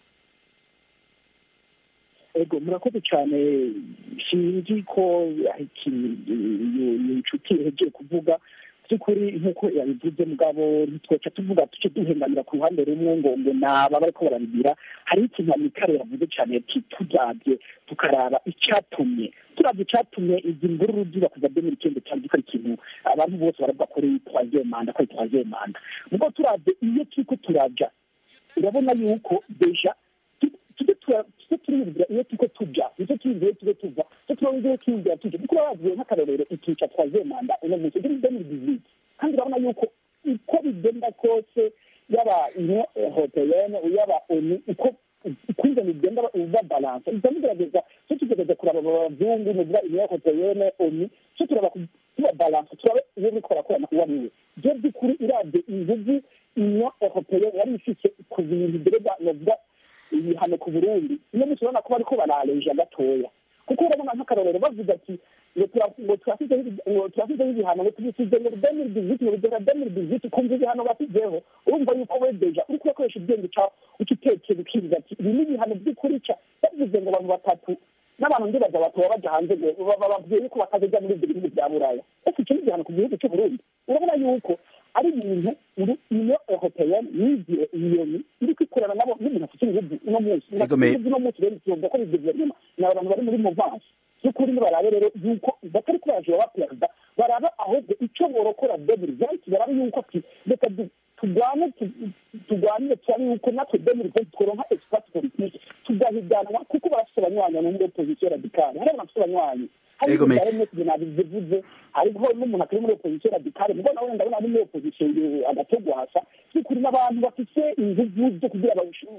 ego murakoze cyane sinzi ko inshuti ihejeje kuvuga by'ukuri nk'uko yabivuze mugabo ntitwoca tuvuga tuce duhengamira ku ruhande rumwe ngo ngo naba bariko barabibira hari ikintu amikare yavuze cyane ati tuzabye tukaraba icyatumye turabye icyatumye izi mvururu ziba kuva demiri icyenda cyane ko ari ikintu abantu bose baravuga ko ari twaziye manda ko ari twaziye manda ubwo turabye iyo turiko turaja urabona yuko deja tujye turiyumvira iyo turiko tuja nicyo tuyumvira iyo turiko tuva icyo turongeye tuyumvira tuja kuko bavuye nk'akarorero ikica twaziye manda uno munsi kuri demiri diziti kandi urabona yuko uko bigenda kose yaba union européenne yaba onu uko ukunze bigenda uva balance iza mugerageza cyo tugerageza kuraba abazungu nuvuga union européenne onu cyo turaba kuba balance turabe iyo biriko barakorana uwo ariwe byo by'ukuri irabye inguvu union européenne yari ifise ku bintu bireba novuga ibihano ku burundi uno munsi urabona ko bariko barareja gatoya kuko urabona nk'akarorero bavuga ati ngo turasizeho ibihano ngo tubisize ngo demiri diziti ngo bigera demiri diziti kumva ibihano basizeho urumva yuko we deja uriko urakoresha ubwenge cawe uca utekera ukiriza ati ibi ni ibihano by'ukuri ca bavuze ngo abantu batatu n'abantu ndibaza batoba baja hanze ngo bababwiye yuko batazoja muri ibyo bihugu bya buraya ese icyo ni igihano ku gihugu c'uburundi urabona yuko ari ibintu union européenne yigiye iyoni iri kwikorana nabo n'umuntu afite ibihugu uno munsi ibihugu uno munsi rero tuvuga ko bivuze nyuma ni abantu bari muri movansi by'ukuri nibarabe rero yuko batari kubajura ba perezida baraba ahubwo icyo borokora demiri venti barabe yuko ati reka turwane turwanire turabe yuko natwe demiri venti tworonka esipasi politike tugahiganwa kuko barafite abanywanyi no muri opozisiyo radikale hari abantu bafite abanywanyi hari ibintu bya emesi nabivuze hariho n'umuntu atari muri opozisiyo radikale mugo nawe ndabona ari muri opozisiyo agatogwasa by'ukuri n'abantu bafite inguvu zo kugira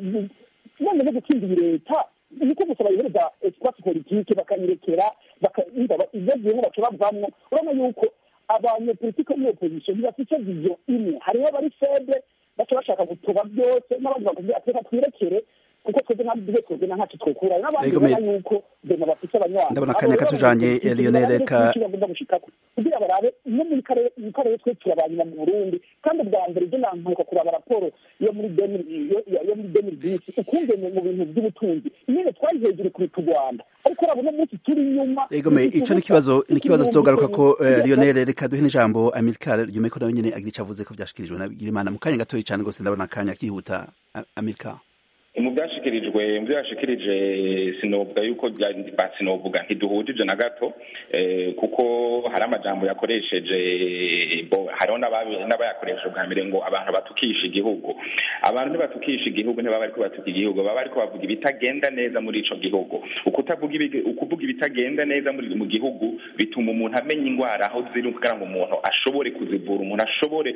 none no gutsindira leta niko gusa bayihereza esipasi politike bakayirekera ibyagiyeho baca bavamwo urabona yuko abanyepolitike muri opozisiyo ntibafite viziyo imwe hariho abari feble baca bashaka gutoba byose n'abandi bakubwira ati reka twirekere kuko twebwe ntabwo duhe twebwe na ntacyo twokura n'abandi babona yuko dema bafite abanywanyi ndabona akanya katujanye lionel reka bagomba gushikako kugira barabe no muri karere mu karere twe turabanyuma mu burundi kandi ubwa mbere ibyo nantuka kuraba raporo yo muri yo muri demiri bisi ukumve mu bintu by'ubutunzi nyine twari hejuru kuruta u rwanda ariko urabona umunsi turi inyuma egome ico ni kibazo ni kibazo tuzogaruka ko lionel reka duhe n'ijambo amilcar ryume ko nawe nyene agira ico avuze ko vyashikirijwe na bigirimana mu kanya gatoyi cane gose ndabona akanya kihuta amilcar mu byashikirijwe mu byo yashikirije sinovuga yuko sinovuga ntiduhujije na gato kuko hari amajambo yakoresheje hariho n'abayakoresha bwa mbere ngo abantu batukisha igihugu abantu ntibatukisha igihugu ntibaba bariko batuka igihugu baba bariko bavuga ibitagenda neza muri ico gihugu ukuvuga ibitagenda neza mu gihugu bituma umuntu amenya ingwara aho ziri kugira ngo umuntu ashobore kuzivura umuntu ashobore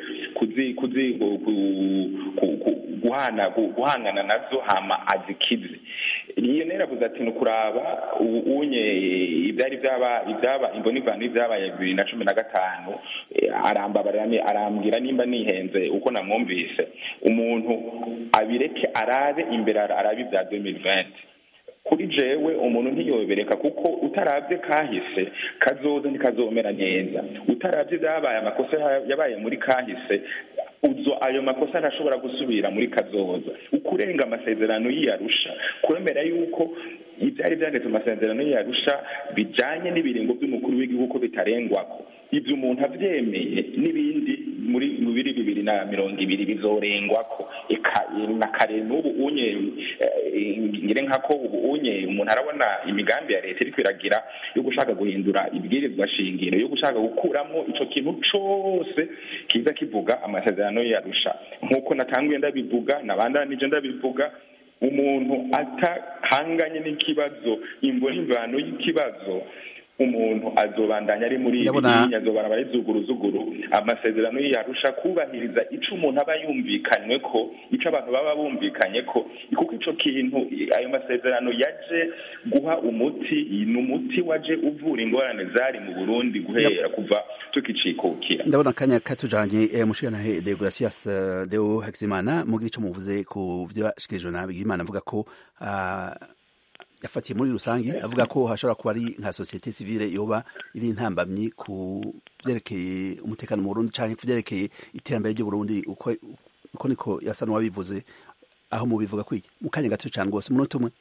guhangana nazo hama azikize iyo nera avuze ati nukuraba unye ibyari byaba ibyaba imbonivano ibyabaye bibiri na cumi na gatanu arambabarira arambwira nimba nihenze uko namwumvise umuntu abireke arabe imbere arabe ibya 2020 kuri jewe umuntu ntiyobereka kuko utarabye kahise kazoza ntikazomera neza utarabye byabaye amakosa yabaye muri kahise uzo ayo makosa ntashobora gusubira muri kazoza ukurenga amasezerano y'iyarusha kwemera yuko ibyari byanditse mu masezerano y'iyarusha bijanye n'ibiringo by'umukuru w'igihugu ko bitarengwako ibyo umuntu abyemeye n'ibindi muri mu biri bibiri na mirongo ibiri bizorengwako na kare n'ubu unye ngire nkako ubu unye umuntu arabona imigambi ya leta iri kwiragira yo gushaka guhindura ibwirizwa shingiro yo gushaka gukuramo ico kintu cose kiza kivuga amasezerano yarusha nk'uko natanguye ndabivuga nabandanije ndabivuga umuntu atahanganye n'ikibazo imbona imvano y'ikibazo umuntu azobandanya ari muri ibi azobara bari zuguruzuguru amasezerano yarusha kubahiriza ico umuntu aba yumvikanywe ko ico abantu baba bumvikanye ko kuko ico kintu ayo masezerano yaje guha umuti ni umuti waje uvura ingorane zari mu Burundi guhera kuva tukicikukira ndabona akanya katujanye eh, mushikanahe de Gracias uh, Deo Hakizimana mugira ico muvuze ku byo yashikirijwe na Bigimana avuga ko uh, yafatiye muri rusange avuga ko hashobora kuba ari nka societe civile yoba iri intambamyi ku vyerekeye umutekano mu Burundi canke ku vyerekeye iterambere ry'u Burundi uko uko niko yasa n'uwabivuze aho mubivuga kwiki mu kanya gato cyane rwose umunota umwe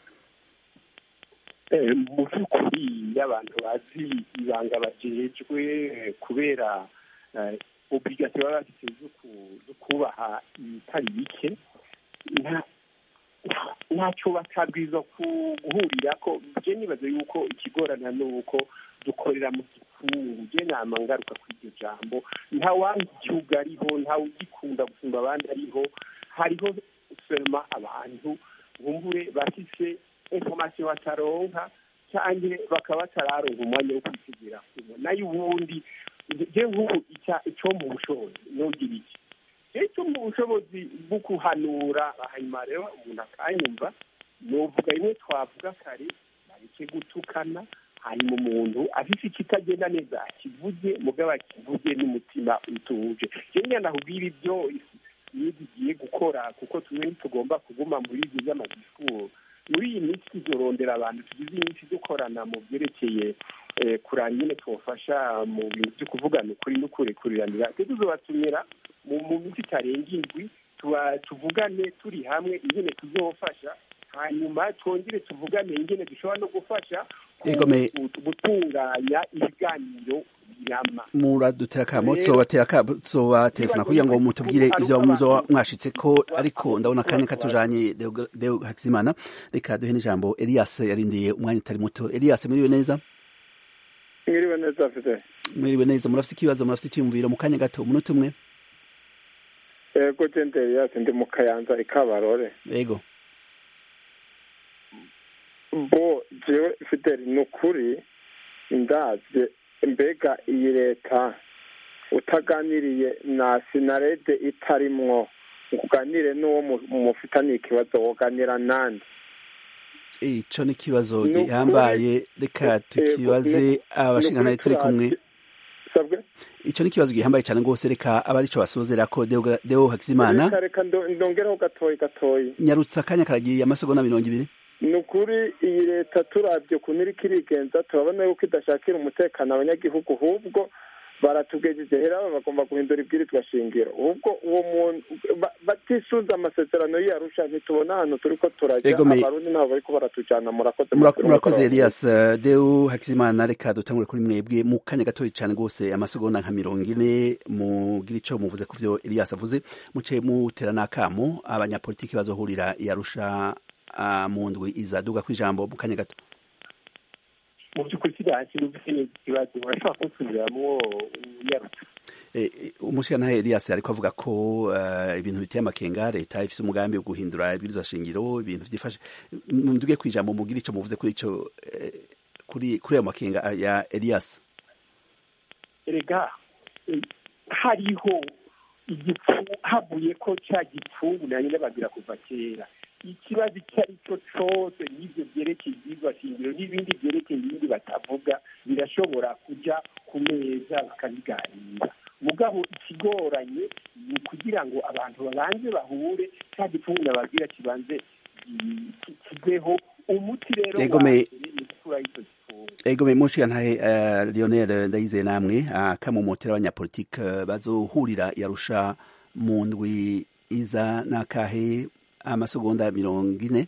mu by'ukuri iyo abantu bazi ibanga bajejwe kubera obligasiyo baba bafite zo kubaha ibitari bike ntacyo batabwiza guhurira ko njye nibaza yuko ikigorana ni uko dukorera mu gikungu njye nama ngaruka kuri iryo jambo nta wandi igihugu ariho ntawe ugikunda gusumba abandi ariho hariho ferma abantu bumbure bafise informasiyo bataronka cyangwa bakaba batararonka umwanya wo kwisigira kumwe nayo ubundi je nk'ubu icyo mu bushobozi nugira iki icyo mu bushobozi bwo kuhanura hanyuma rero umuntu akanyumva nuvuga rimwe twavuga kare bareke gutukana hanyuma umuntu afite ikitagenda neza akivuge mugabo akivuge n'umutima utuje kenya nakubwira ibyo iyo tugiye gukora kuko tumwe ntitugomba kuguma muri ibyo by'amadisikuru muri iyi minsi tuzorondera abantu tugize iminsi dukorana mu byerekeye kuranga nyine tubafasha mu bintu byo kuvugana ukuri no kurekuriranira tuzobatumira mu minsi itarenga indwi tuvugane turi hamwe ingene tuzofasha hanyuma twongere tuvugane ingene dushobora no gufasha gutunganya ibiganiro birama muradutera akamo tuzobaterefona kugira ngo mutubwire ivyo muzo mwashitse ko ariko ndabona akanya katujanye deo hakizimana reka duhe n'ijambo elias yarindiye umwanya utari muto elias mwiriwe neza mwiriwe neza afite mwiriwe neza murafite ikibazo murafite icyiyumviro mu kanya gato umunota umwe ego jende elias ndi mu kayanza ikabarore ego bo jewe fideli ni ukuri ndabye mbega iyi leta utaganiriye na sinarede itarimwo uganire n'uwo mufitaniye ikibazo woganira nande ico ni ikibazo gihambaye reka tukibaze abashinganaye turi kumwe ico ni ikibazo gihambaye cyane rwose reka aba arico basozera ko deo hakizimana reka ndongeraho gatoyi gatoyi nyarutsa akanya karagiye amasegonda mirongo ibiri ni ukuri iyi leta turabye ukuntu iriko irigenza turabona yuko idashakira umutekano abanyagihugu ahubwo baratugejeje hera bagomba guhindura ibwirizwa shingiro ubwo uwo muntu batisuza amasezerano yarusha ntitubona ahantu turiko turajya abarundi nabo bariko baratujana murakoze murakoze elias deu hakizimana reka dutangure kuri mwebwe mu kanya gatoya cyane rwose amasegonda nka mirongo ine mugira ico muvuze ku vyo elias avuze muce mutera n'akamo abanyapolitiki bazohurira yarusha mu ndwi izaduga ku ijambo mu kanya gato mu by'ukuri kiriya nubwo neza ikibazo urashobora kunsubiramo uyarutse umushyiranahe elias ariko avuga ko ibintu biteye amakenga leta ifite umugambi wo guhindura ibwirizwa shingiro ibintu byifashe nduge ku ijambo mugire icyo muvuze kuri icyo kuri kuri ayo makenga ya elias erega hariho igipfu havuye ko cya gipfungu nanjye n'abagira kuva kera ikibazo icyo ari cyo cyose n'ibyo byerekeye ibyigwa shingiro n'ibindi byerekeye ibindi batavuga birashobora kujya ku meza bakabiganira mugabo ikigoranye ni ukugira ngo abantu babanze bahure cya gipfungu nababwira kibanze kiveho umuti rero egome mushiga ntahe lionel ndayizeye namwe akamumotera abanyapolitike bazohurira yarusha mu ndwi iza n'akahe amasegonda mirongo ine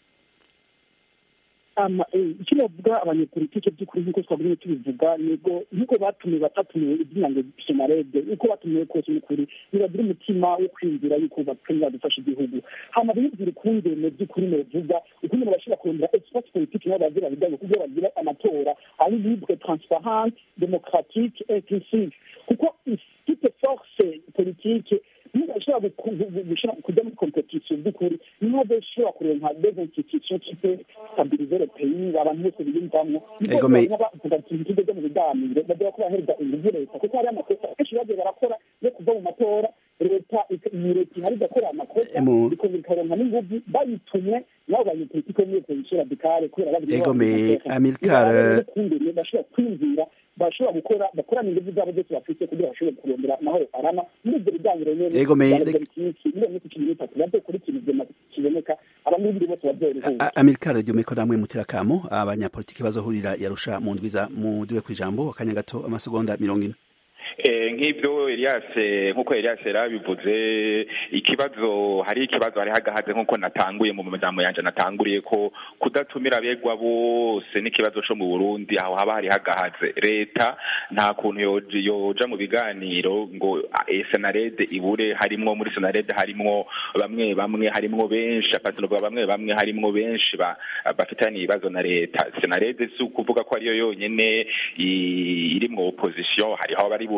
icyo bavuga abanyepolitike by'ukuri nk'uko twagumye tubivuga nigo nk'uko batumiwe batatumiwe izina ngo senarede uko batumiwe kose n'ukuri nibagira umutima wo kwiyumvira yuko bakenera gufasha igihugu hama biyumvira ukungene by'ukuri novuga ukungene bashobora kurondera espace politique nabo bagira bijyanye kugira bagira amatora ari libre transparent démocratique inclusive kuko toute force politique niba ashobora kujya muri competition by'ukuri niho bashobora kurenka des institutions qui peut stabiliser le pays abantu bose biyumvamwo bavuga ati ibigo byo mu biganiro bagira ko bahereza inguvu leta kuko hari amakosa benshi bagiye barakora yo kuva mu matora leta iyi leta ihari igakora amakosa ikongera ikaronka n'inguvu bayitumwe nabo banyepolitike niyo position radicale kubera egome amilcar bashobora kwiyumvira bashobora gukora bakorana ingufu zabo zose bafite kugira bashobore kurondera amahoro arama muri ibyo biganiro nyene iyo minsi cumi n'itatu bazokora ikintu kiboneka abamibiri bose bazoroherwa amilcar ryomeko namwe mutera kamo abanyapolitiki bazohurira yarusha mu ndwiza mudiwe kw'ijambo akanya gato amasegonda mirongo ine nk'ibyo Elias nk'uko Elias yarabivuze ikibazo hari ikibazo hari hagahaze nk'uko natanguye mu majambo yanje natanguriye ko kudatumira abegwa bose n'ikibazo co mu Burundi aho haba hari hagahaze leta nta kuntu yoja mu biganiro ngo senarede ibure harimwo muri senarede harimwo bamwe bamwe harimwo benshi apatinovuga bamwe bamwe harimwo benshi bafitanye ibibazo na leta senarede si ukuvuga ko ariyo yonyene irimwo opposition hariho abari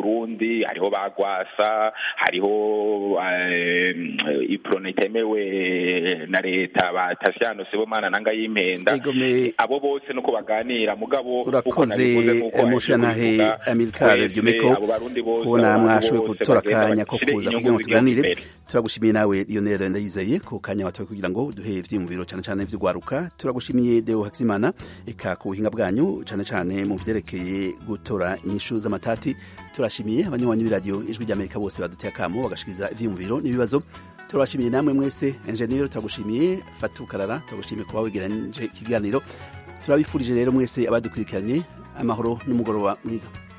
Burundi hariho bagwasa hariho iprone itemewe na leta ba Tasiano Sibomana nanga yimpenda abo bose nuko baganira mugabo urakoze mushanahe Amilcar Ryumeko kubona mwashoboye gutora akanya ko kuza kugira ngo tuganire turagushimiye nawe Lionel Ndayizeye ku kanya watoye kugira ngo duhe ivyiyumviro cyane cyane vy'ugwaruka turagushimiye Deo Hakizimana eka ku buhinga bwanyu cyane cyane mu vyerekeye gutora inyishu z'amatati turashimiye abanywanyi b'iradiyo ijwi ry'Amerika bose baduteye akamo bagashikiriza ivyiyumviro n'ibibazo turabashimiye namwe mwese engineer turagushimiye Fatou Karara turagushimiye kuba wegeranye ikiganiro turabifurije rero mwese abadukurikiranye amahoro n'umugoroba mwiza